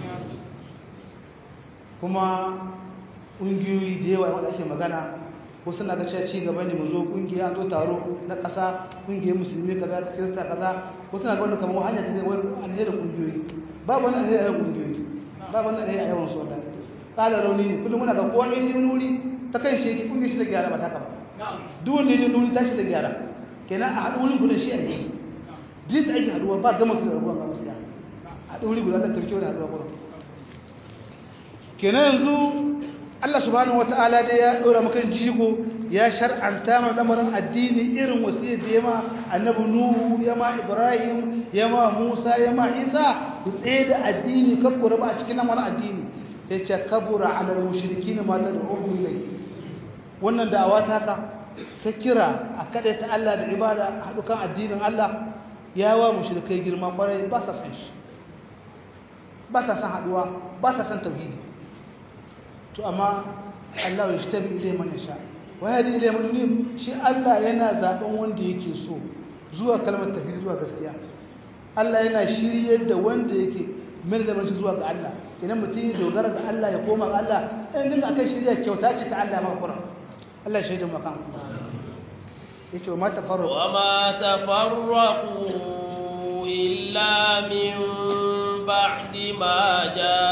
kuma ƙungiyoyi da yawa wanda ake magana ko suna ga cewa ci gaba ne mu zo ƙungiya zo taro na ƙasa ƙungiyar musulmi kaza ta kirista kaza ko suna ga wanda kamar hanya ta zai wani alheri ƙungiyoyi babu wani alheri a yawan ƙungiyoyi babu wani alheri a yawan soda ƙala rauni ne kullum muna ga kowa ne wani wuri ta kan shi yake ƙungiyar shi ta gyara ba ta kama duk wanda ya je nuri tashi da gyara kenan a haɗu wuri guda shi a yi duk da ake haɗuwa ba gama su da rabuwa ba gaskiya haɗu wuri guda da tarkewa da haɗuwa gurin kenan yanzu Allah subhanahu wata'ala dai ya ɗora maka jigo ya shar'anta mana lamarin addini irin wasiyar da yama annabi nuhu yama ibrahim yama musa yama isa ku tsaye da addini kakkura ba a cikin lamarin addini ya ce kabura ala mushrikin ma ta da'uhu ilai wannan da'awa ta ka ta kira a kada ta Allah da ibada a haɗu kan addinin Allah ya wa mushrikai girma kwarai ba sa san shi ba sa san haɗuwa ba sa san tauhidi to amma Allah ya shtabi ilai man yasha wa yadi ilai man yunib shi Allah yana zaben wanda yake so zuwa kalmar tauhidi zuwa gaskiya Allah yana shiryar da wanda yake mai da shi zuwa ga Allah idan mutum ya dogara ga Allah ya koma ga Allah in dinga akan shirya kyauta ce ta Allah ma Qur'an Allah ya shaida maka yace wa ma tafarraqu wa ma tafarraqu illa min ba'di ma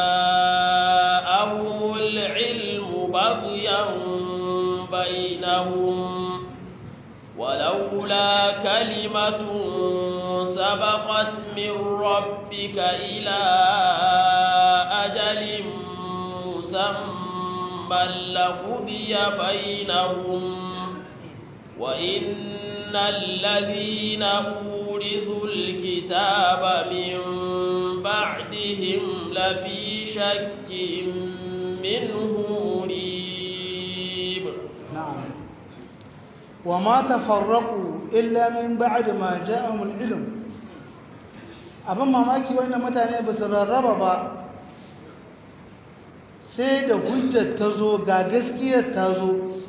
ja'ahumul ilmu baghyan bainahum ولولا كلمة سبقت من ربك إلى أجل مسمى لقضي بينهم وإن الذين أورثوا الكتاب من بعدهم لفي شك منه مريب نعم وما تفرقوا إلا من بعد ما جاءهم العلم abin mamaki wannan mutane ba su rarraba ba sai da hujjar ta zo ga gaskiyar ta zo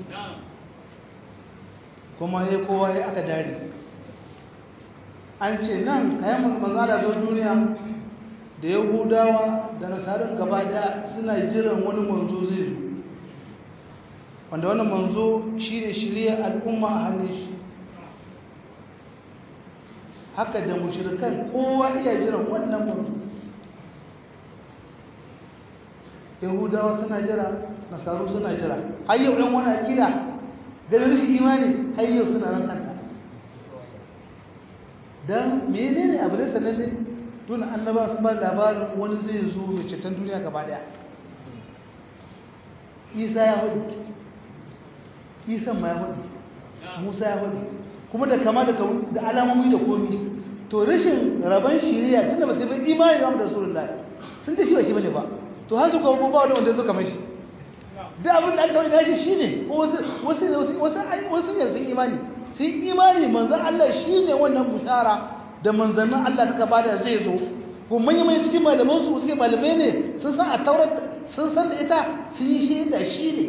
kuma ya kowa ya aka dare an ce nan kayan manzana zo duniya da yahudawa da nasarar gaba daya suna jiran wani manzo zai zo wanda wannan manzo shi ne shirya al'umma a hannun shi haka da mushrikan kowa iya jiran wannan manzo yahudawa suna jira nasaru suna jira har yau ɗan wani akida ganin rashin imani har yau suna nan kanta don menene abu da sanar ne tun annaba sun ba labarin wani zai zo mai ceton duniya gaba daya isa ya hudu isan ma ya hudu musa ya hudu kuma da kama da alamomi da komi to rashin rabon shiriya tun da ba sai bai imani da da surun lai sun ce shi ba shi bane ba to har su kuma ba wani wanda zo kamar shi da abin da aka wani nashi shi ne wasu wasu ne sun imani sun imani manzan Allah shi ne wannan bushara da manzannin Allah suka bada zai zo ko manyan manyan cikin malaman su suke malamai ne sun san a taurar sun san da ita sun yi shaida shi ne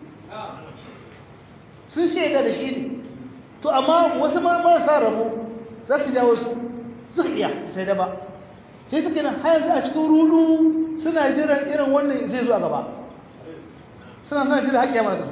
sun shaida da shi ne to amma wasu marasa rabo za su jawo su suka iya sai da ba sai suka nan har yanzu a cikin rudu suna jiran irin wannan zai zo a gaba suna suna jiran haƙƙi ya masu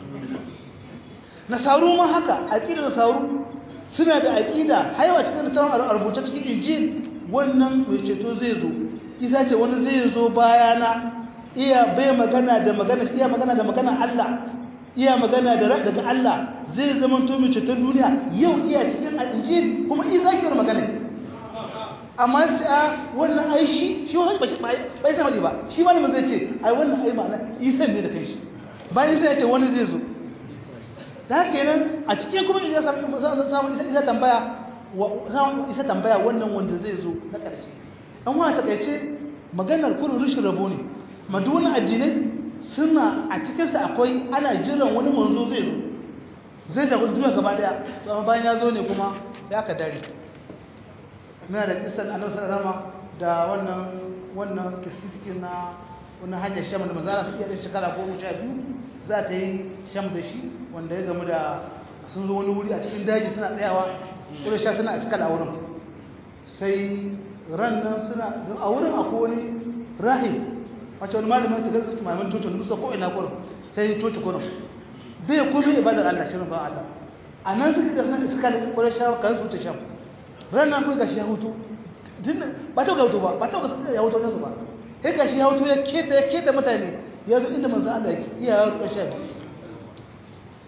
nasaru ma haka aƙida nasaru suna da aƙida haiwa cikin littafin a rubuce cikin injil wannan mai ceto zai zo isa ce wani zai zo bayana iya bai magana da magana iya magana da magana Allah iya magana da daga Allah zai zama to mai ceton duniya yau iya cikin injil kuma isa ke magana amma sai a wannan ai shi shi wani ba shi bai sama ne ba shi wani ba zai ce ai wannan ai ma'ana isa ne da kai shi bayan sai ya ce wani zai zo da haka kenan a cikin kuma ya samu samu ita tambaya isa tambaya wannan wanda zai zo na ƙarshe an wani takaice maganar kudu rushin rabo ne madunan addinai suna a cikinsa akwai ana jiran wani manzo zai zo zai shafi duniya gaba daya to amma bayan ya zo ne kuma ya ka dare muna da kisan annabi sallallahu da wannan wannan kisiki na wannan hanyar sham da manzara su iya da shekara goma sha biyu za ta yi sham da shi wanda ya gamu da sun zo wani wuri a cikin daji suna tsayawa kuma sha suna iskal a wurin sai ran nan suna a wurin akwai wani rahim wacce wani malamin ta gargaza malamin coci wani musa ko ina gurin sai coci gurin bai kuma ibadar Allah shirin ba Allah a nan suka ga suna iskal kuma sha kan su wuce sham ran nan kuma gashi ya hutu ba ta ga hutu ba ba ta ga ya hutu nasu ba sai gashi ya hutu ya keta ya keta mutane ya zo inda manzo Allah ya ya ruwa sha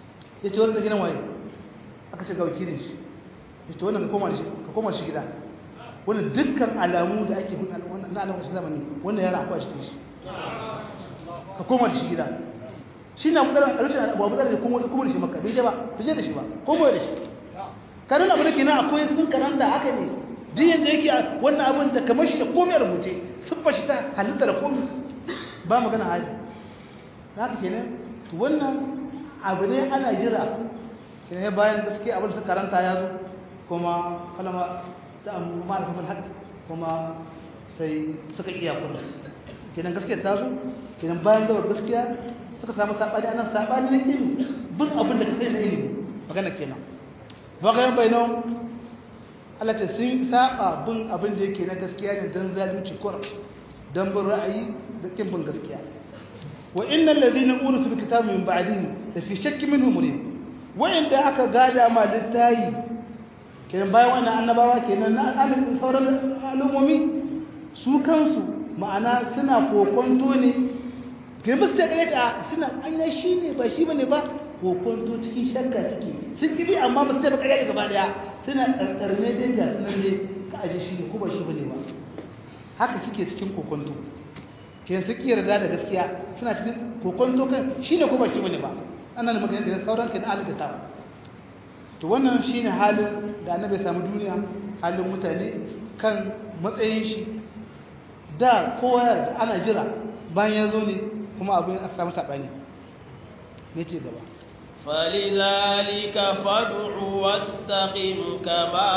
ya ce wannan gidan waye aka ce ga wakilin shi ya ce wannan ka koma shi ka koma shi gida wannan dukkan alamu da ake hun wannan na alamu zamani wannan yana akwai cikin shi ka koma shi gida shi na mutsalar a rashin abu abu da kuma kuma da shi makka bai je ba bai je da shi ba koma da shi kanin abu da ke nan akwai sun karanta haka ne duk yadda yake wannan abin da kamar shi da komai a rubuce siffa shi ta halitta da komai ba magana hali haka kenan to wannan abu ne ana jira kenan bayan gaske abin da suka karanta ya zo kuma kalama ta amma ma'arifin haq kuma sai suka iya kuma kenan gaskiya ta zo kenan bayan zawar gaskiya suka samu saɓani anan saɓani na ilimi bin abin da ka sai na ilimi magana kenan bagayen bainon Allah ta sun saba bin abin da yake na gaskiya ne don zalunci kuram don bin ra'ayi da kin bin gaskiya wa innal ladina urisul kitaba min ba'dihi la fi shakkin minhu murib wa inda aka gada ma littayi kenan bayan wannan annabawa kenan na al'amin sauran al'ummomi su kansu ma'ana suna kokonto ne ke musu ta kaita suna anya shi ne ba shi bane ba kokonto cikin shakka suke sun kibi amma ba su ta bakare gaba daya suna karkarne dai ga sunan ne ka aje shi ne ko ba shi bane ba haka suke cikin kokonto ke su ki yarda da gaskiya suna cikin kokonto kan shi ne ko ba shi bane ba ana da magana da sauran kan alƙa ta to wannan shine halin da annabi samu duniya halin mutane kan matsayin shi da kowa da ana jira bayan ya zo ne kuma abin a samu saɓani ne ce gaba فلذلك فادع واستقم كما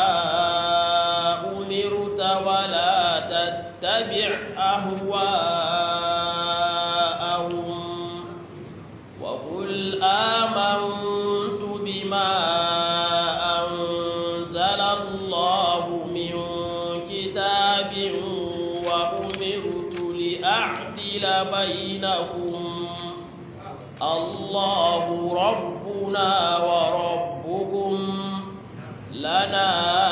أمرت ولا تتبع أهواءهم وقل آمنت بما أنزل الله من كتاب وأمرت لأعدل بينكم الله ربنا وربكم لنا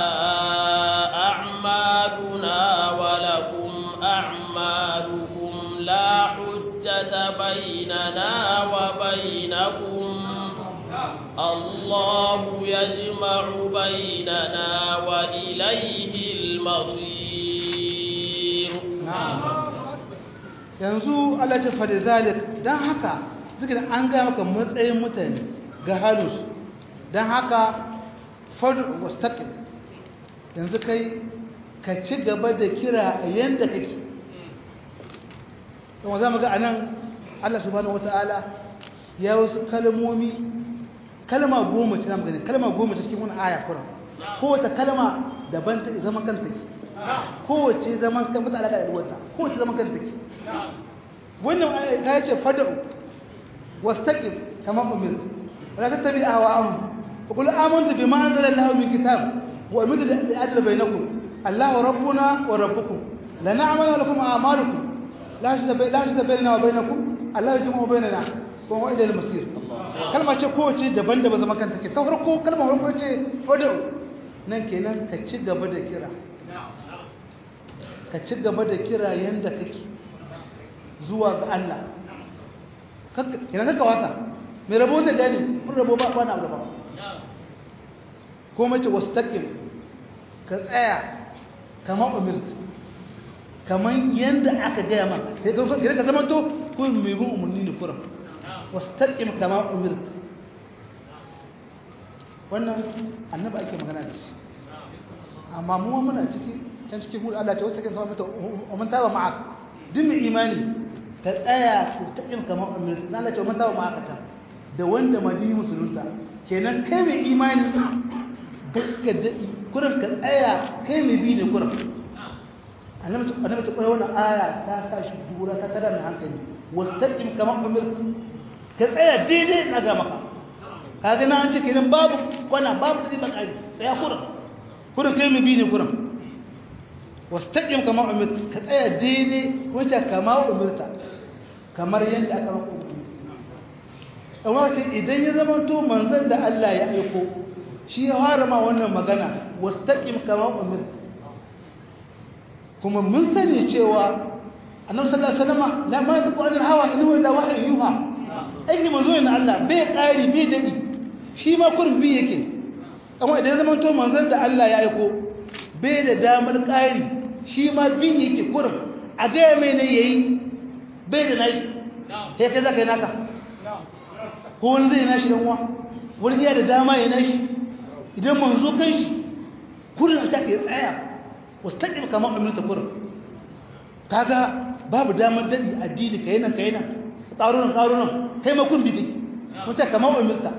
أعمالنا ولكم أعمالكم لا حجة بيننا وبينكم الله يجمع بيننا وإليه المصير نعم yanzu Allah ce fa da zalik dan haka zikirin an ga maka matsayin mutane ga halus dan haka fadu wastaqim yanzu kai ka ci gaba da kira yanda kake kuma zamu ga anan Allah subhanahu wataala ya wasu kalmomi kalma goma ce zamu gani kalma goma ce cikin wannan aya Qur'an kowace kalma daban ta zaman kanta take kowace zaman kan mutane da wata kowace zaman kanta take wannan ta yace fad'u wastaqim kama umir wala tattabi ahwa'ahum wa qul amantu bima anzala Allahu min kitab wa umiru li adla bainakum Allahu rabbuna wa rabbukum la na'malu lakum a'malukum la shada la shada bainana wa bainakum Allahu yajma'u bainana wa huwa ila al-masir kalma ce kowace daban-daban zaman kanta take ta farko kalma farko ce fad'u nan kenan ka ci gaba da kira ka ci gaba da kira yanda kake zuwa ga Allah kenan kaka wata mai rabo zai gani kun rabo ba ba na rabo ko mace wastaqim ka tsaya kamar umirt kamar yanda aka gaya ma sai ka gire ka zama to kun mai bin umarni ne kuran wastaqim kamar umirt wannan annabi ake magana da shi amma mu muna ciki can cikin hudu Allah ta wasu kan mata umman tawa ma'ak duk mai imani ka tsaya ku taɓin kamar umar na Allah ta umman tawa ma'ak ta da wanda madini musulunta kenan kai mai imani bakka da kuran ka tsaya kai mai bi ne kuran annabi annabi ta koyar wannan aya ta sa shi dura ta tada mai hankali wastaqim kamar umar ka tsaya daidai na ga maka kaga na an ce kenan babu kwana babu tsiri bakari tsaya kuran kuran kai mai bi ne kuran wastaqim kama umirta ka tsaya daidai wacce kama umirta kamar yadda aka maka umarni amma ce idan ya zama to manzon da Allah ya aiko shi ya fara ma wannan magana wastaqim kama umirta kuma mun sani cewa annabi sallallahu alaihi wasallam la ma yaqu anil hawa in huwa illa wahyu yuha aiki manzo ne Allah bai kari bai dadi shi ma kurin bi yake amma idan zaman to manzon da Allah ya aiko bai da damar ƙari shi ma bi yake kurin a gaya mai ne yayi bai da nashi sai kai zaka yi naka ko wani zai nashi dan uwa wani ya da dama ya nashi idan manzo kan shi kurin a take tsaya wastaqim kama umirta kurin kaga babu damar dadi addini kai nan kai nan karunan karunan kai ma kun bi kike mun ce kama umirta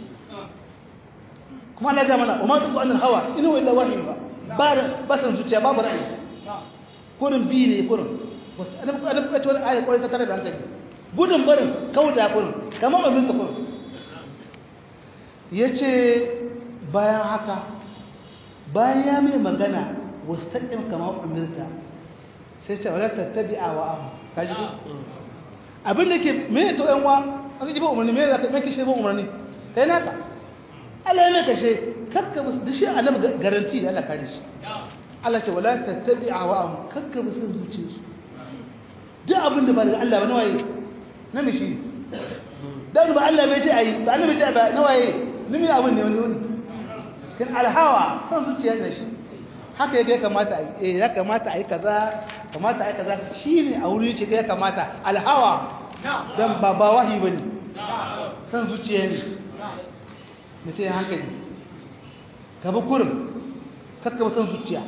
kuma Allah ya mana umma tuqu anil hawa inu illa wahyi ba ba ba san zuciya babu ra'ayi kurin bi ne kurin wasu annabi annabi ka ce wani aya kwarai ta tare da hankali gudun barin kauda kurin kama umirta kurin yace bayan haka bayan ya mai magana wastaqim kama umirta sai ce wala tattabi'a wa ahu kaji ko abin da ke me to yan wa aka ji ba umarni me da me kishe ba umarni kai naka Allah ne kashe kakka musu da shi annabi garanti da Allah kare shi Allah ce wala tattabi'a wa ahu kakka musu zuciyarsu duk abin da ba daga Allah ba nawaye na mishi dan ba Allah bai ce ayi ba Allah bai ce ba nawaye nimi abin ne wani wani kin alhawa san zuciya ne shi haka yake kamata eh ya kamata ai kaza kamata ai kaza shine a wurin shi ya kamata alhawa dan ba ba wahi bane san zuciya ne mutai hankali ka bi kurin kakka ba san zuciya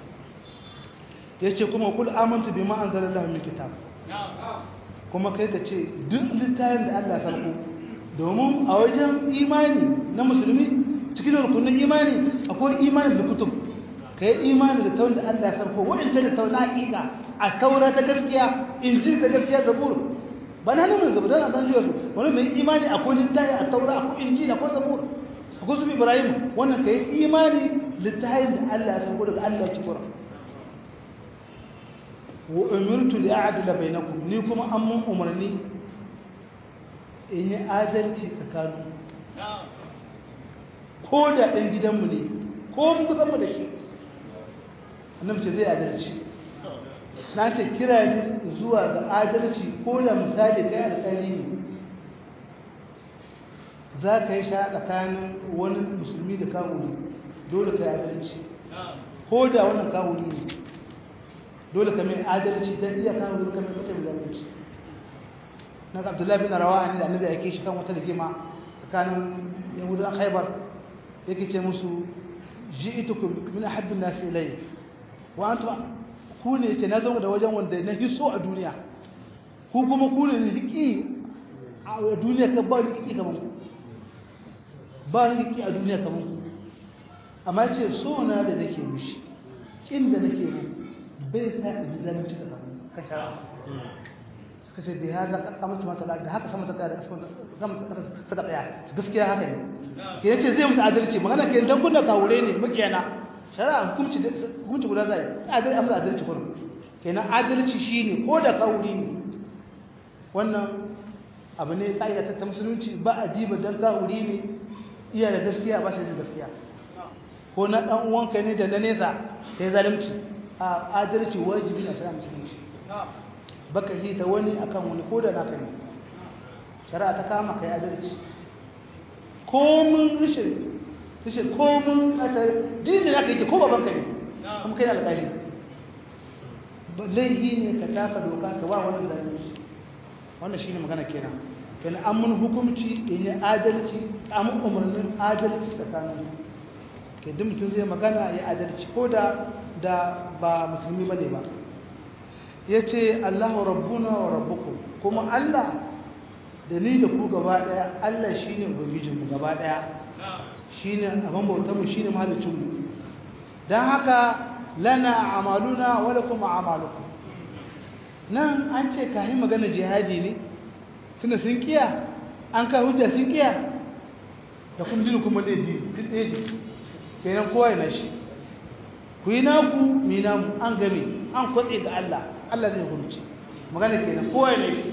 yace kuma kul amantu bima anzalallahu min kitab kuma kai ka ce duk littafin da Allah sarko domin a wajen imani na musulmi cikin rukunin imani akwai imani da kutub ka yi imani da tawon da Allah ya sarko waɗanda da tawon na haƙiƙa a taura ta gaskiya injil ta gaskiya zabur ba na nuna zabur don a san jiya su wani mai imani akwai littafi a taura akwai injil akwai zabur akwai su ibrahim wannan ka yi imani littafin da Allah ya sarko daga Allah ya ci kura wa umirtu li a'dila bainakum ni kuma an mun umarni in yi adalci tsakanin ko da ɗan gidanmu ne ko mun kusan mu da shi annabi ce zai adalci na ce kira ne zuwa ga adalci ko da misali kai alƙali ne za ka yi sha tsakanin wani musulmi da kawuri dole ka yi adalci ko da wannan kawuri ne dole ka mai adalci don iya kawuri ka mai mutum zalunci na ga abdullahi bin rawa ne da annabi ya ke shi kan wata rigima tsakanin yahudan haibar yake ce musu ji'itukum min ahabbin nasi ilayya wa antum ku ne ce na zama da wajen wanda na hiso a duniya ku kuma ku ne riki a duniya ka ba riki kamar ku ba riki a duniya kamar ku amma ce so na da nake mishi kin da nake mu bai sa in zalunci da ka shara suka ce bai haza kamar mata da haka sama ta tsaya da sama ta tsaya gaskiya haka ne ke yace zai musu adalci magana ke dan kunna kawure ne makiyana shari'a hukunci hukunci guda zai adalci amma adalci kurum kenan adalci shine ko da kawuri ne wannan abu ne kaida ta musulunci ba a diba dan kawuri ne iya da gaskiya ba shi da gaskiya ko na dan uwanka ne da na nesa kai zalunci a adalci wajibi ne shari'a musulunci baka yi da wani akan wani ko da naka ne shari'a ta kama kai adalci komin rishin rishin komin ata dinin aka yi ko babanka ne kuma kai alƙali laihi ne ka taka doka ka ba wani zalunci wannan shine magana kenan kenan an mun hukunci in yi adalci an mun umarnin adalci tsakanin ke duk mutum zai magana ya adalci ko da da ba musulmi bane ba ya ce allahu rabbuna wa rabbukum kuma allah da ni da ku gaba daya Allah shine ubangijinmu gaba daya shine abin bautarmu shine mahalicinmu dan haka lana amaluna wa lakum a'malukum nan an ce kai magana jihadi ne tunda sun kiya an ka hujja sun kiya da kun dinu kuma dai di duk ɗaya ce kenan kowa yana shi ku yi naku mi namu an game an kwatse ga Allah Allah zai hukunci magana kenan kowa yana shi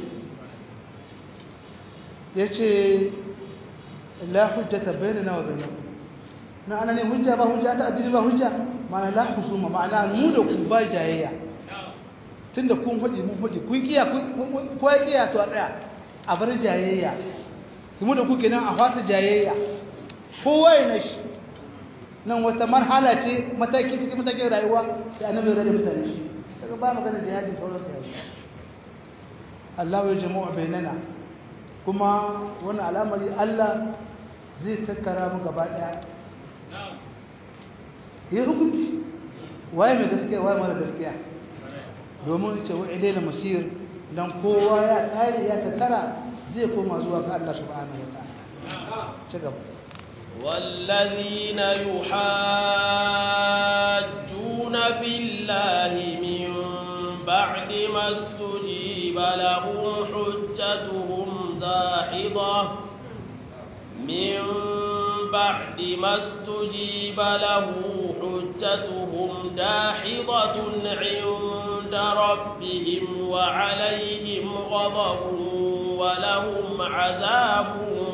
ya ce la hujjata bainana wa bainakum na ana ne hujja ba hujja ta addini ba hujja ma'ana la husuma ma'ana mu da ku ba jayayya tunda kun hudi mun hudi kun kiya ko ya kiya to a tsaya a bar jayayya kuma da ku kenan a fata jayayya kowa ya nashi nan wata marhala ce mataki cikin matakin rayuwa da annabi ya rada mutane shi daga ba magana jihadi sauran su yayi Allah ya jama'a bainana kuma wani al'amari Allah zai tattara mu gaba daya ya hukunci waye mai gaskiya waye mara gaskiya domin ce wa ilaina masir dan kowa ya kare ya tattara zai koma zuwa ga Allah subhanahu wataala ci gaba والذين يحاجون في الله من بعد ما استجيب لهم حجتهم داحضة من بعد ما استجيب له حجتهم داحضة عند ربهم وعليهم غضب ولهم عذاب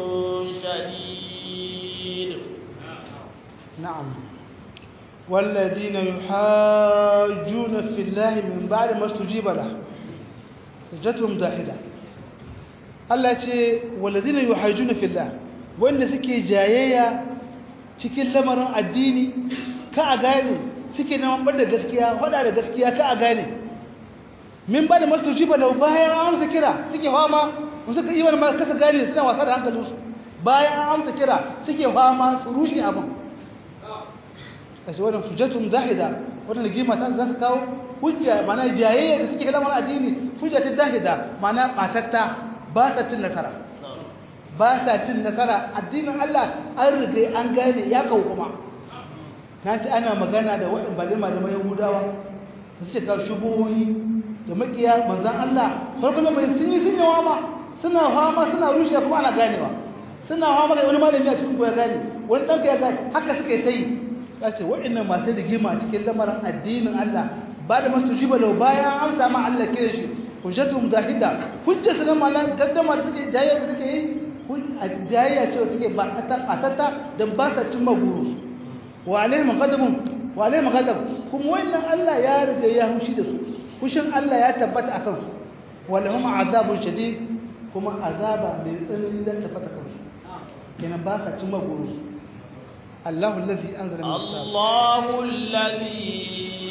شديد نعم والذين يحاجون في الله من بعد ما استجيب له حجتهم داحضة Allah ce walladina yuhajjuna fillah wanda suke jayayya cikin lamarin addini ka a gane suke neman bada gaskiya faɗa da gaskiya ka a gane min ba da mastujiba lau bayan an amsa kira suke fama suka yi wani ma kasa gane suna wasa da hankalinsu bayan an amsa kira suke fama su rushe abin kashi wannan hujjatun zahida wannan rigima ta za su kawo hujja mana jayayya da suke lamarin addini hujja ta zahida mana batatta ba sa cin nasara ba sa cin nasara addinin Allah an riga an gane ya kawo kuma na ci ana magana da wa'in bale malamai yahudawa da suke kawo shubuhoyi da makiya manzan Allah farkon mai sun yi sun yawa ma suna fama suna rushe kuma ana ganewa suna fama ga wani malami a cikin ya gane wani ɗanka ya gane haka suka yi ta yi ya ce waɗannan masu rigima cikin lamarin addinin Allah ba da masu jiba lau bayan an samu Allah kira shi hujjatu mujahida hujjar su na malan gaddama da suke jayayya da suke yi jayayya ce suke ba ta ta dan ba sa cimma guru wa alaihim ghadabun wa alaihim ghadab kuma wannan Allah ya riga ya hushi da su hushin Allah ya tabbata akan su walahum azabun shadid kuma azaba mai tsanani da tabbata kan su kenan ba sa cimma guru الله الذي أنزل من الله الذي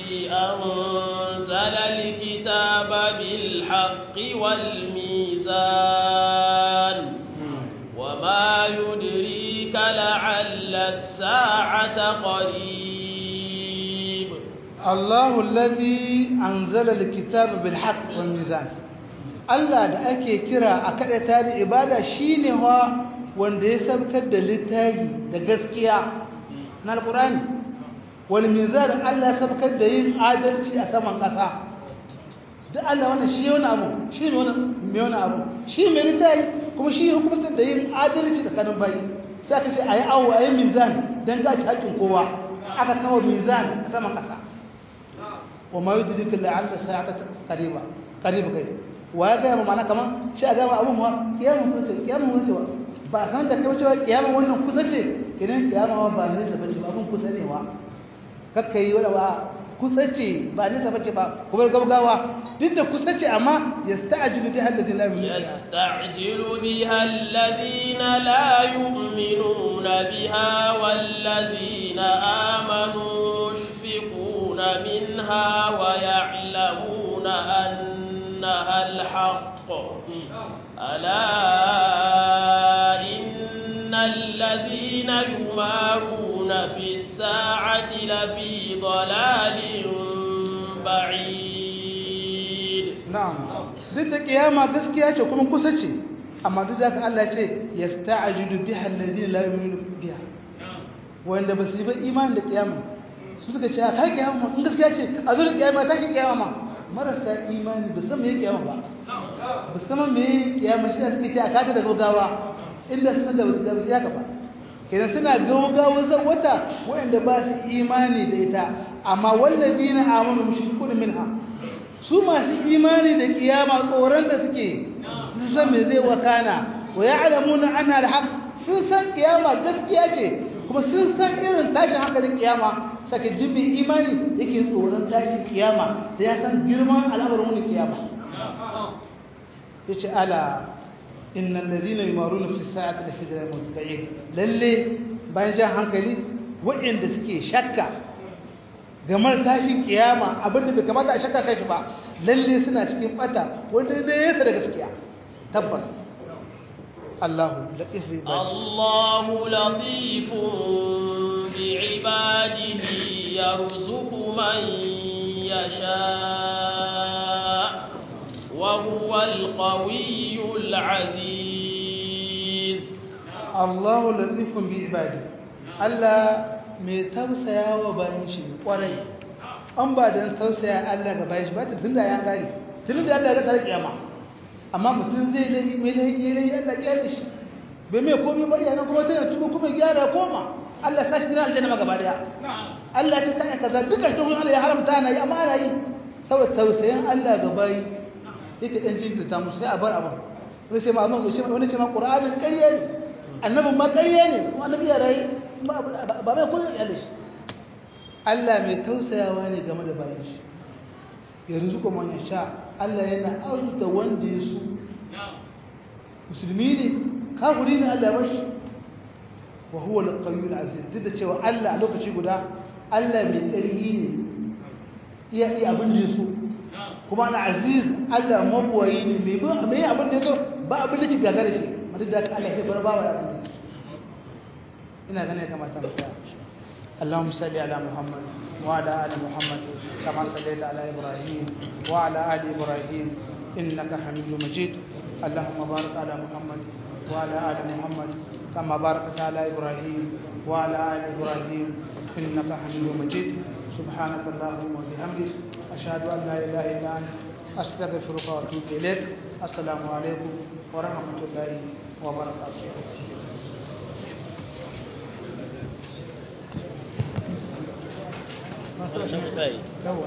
أنزل الكتاب بالحق والميزان وما يدريك لعل الساعة قريب الله الذي أنزل الكتاب بالحق والميزان Allah da ake kira a kada tare ibada shine wa wanda ya sabkar da littafi da gaskiya na alqur'ani wal mizan Allah ya sabkar da yin adalci a saman ƙasa duk Allah wannan shi wani abu shi ne wani mai wani abu shi mai littafi kuma shi hukumtar da yin adalci tsakanin bayi sai aka ce ayi awo ayi mizan dan ga haƙƙin kowa aka kawo mizan a saman ƙasa wa ma yudrika la'alla sa'ata qariba qariba kai wa ya gaya mana kaman shi a gama abun wa kiyamun kusa ce kiyamun kusa ce ba san da kai cewa kiyamun wannan kusa ce idan kiyama ba ne sa bace ba abun kusa ne wa kakka yi wala ba kusa ce ba ne sa bace ba kuma gaugawa duk da kusa ce amma yasta'jilu biha alladhina la yu'minuna يستعجل بها الذين لا يؤمنون بها والذين آمنوا مشفقون منها ويعلمون أنها الحق ألا إن الذين يمارون في الساعة لفي ضلال بعيد na'am duk da kiyama gaskiya ce kuma kusa ce amma duk da haka Allah ce yasta'jilu biha alladhina la yu'minuna biha wanda ba su yi ba imani da kiyama su suka ce kai kiyama in gaskiya ce a zo da kiyama ta kiyama ma marasa imani ba san me kiyama ba ba san me kiyama shi suke ce a kada da gaugawa inda sun da wasu da wasu yaka ba kenan suna gaugawa zan wata wanda ba su imani da ita amma walladina amanu mushrikuna minha su masu imani da kiyama tsoron da suke sun san me zai wakana wa ya'lamuna anna al-haq sun san kiyama gaskiya ce kuma sun san irin tashin hankalin kiyama sake dubin imani yake tsoron tashin kiyama da ya san girman al'amarin wani kiyama yace ala innal ladina yumaruna fi sa'ati la fi dhalalin ba'id lalle bayan jan hankali waɗanda suke shakka game da tashin kiyama abinda bai kamata a shakka kai shi ba lalle suna cikin bata wanda ne yasa da gaskiya tabbas Allahu latif bi Allahu latifun bi ibadihi yarzuqu man yasha wa huwa al-qawiyyul 'aziz Allahu latifun bi ibadihi Allah mai tausaya wa bayan shi kwarai an ba don tausaya Allah ga bayan shi ba tun da ya gari tun da Allah ya tsara kiyama amma mutum zai lahi mai lahi ya lahi Allah ya shi bai mai komai ba yana kuma tana tuba kuma gyara koma Allah ta shi aljanna ma gaba daya Allah ta tsaya kaza duka shi kuma Allah ya haramta na yi amma ana yi saboda tausayin Allah ga bayi yake dan jinkirta musu sai a bar abin wani sai ma wani ce ma Qur'anin ƙarya ne annabin ma ƙarya ne kuma annabi ya rayu ba mai kudin ya shi Allah mai tausayawa ne game da bayan shi ya rizuka man ya sha Allah yana arzuta wanda ya su musulmi ne kafiri ne Allah ya bashi wa huwa al-qayyul aziz duk da cewa Allah a lokaci guda Allah mai ƙarfi ne iya iya abin da ya so kuma al-aziz Allah mabuwayi ne mai mai abin da ya so ba abin da ke gagara shi madad da Allah ya bar bawa ya abin da ina ganin kama ta mutu اللهم صل على محمد وعلى ال محمد كما صليت على ابراهيم وعلى ال ابراهيم انك حميد مجيد اللهم بارك على محمد وعلى ال محمد كما باركت على ابراهيم وعلى ال ابراهيم انك حميد مجيد سبحانك اللهم وبحمدك اشهد ان لا اله الا انت استغفرك واتوب اليك السلام عليكم ورحمه الله وبركاته Wani sai.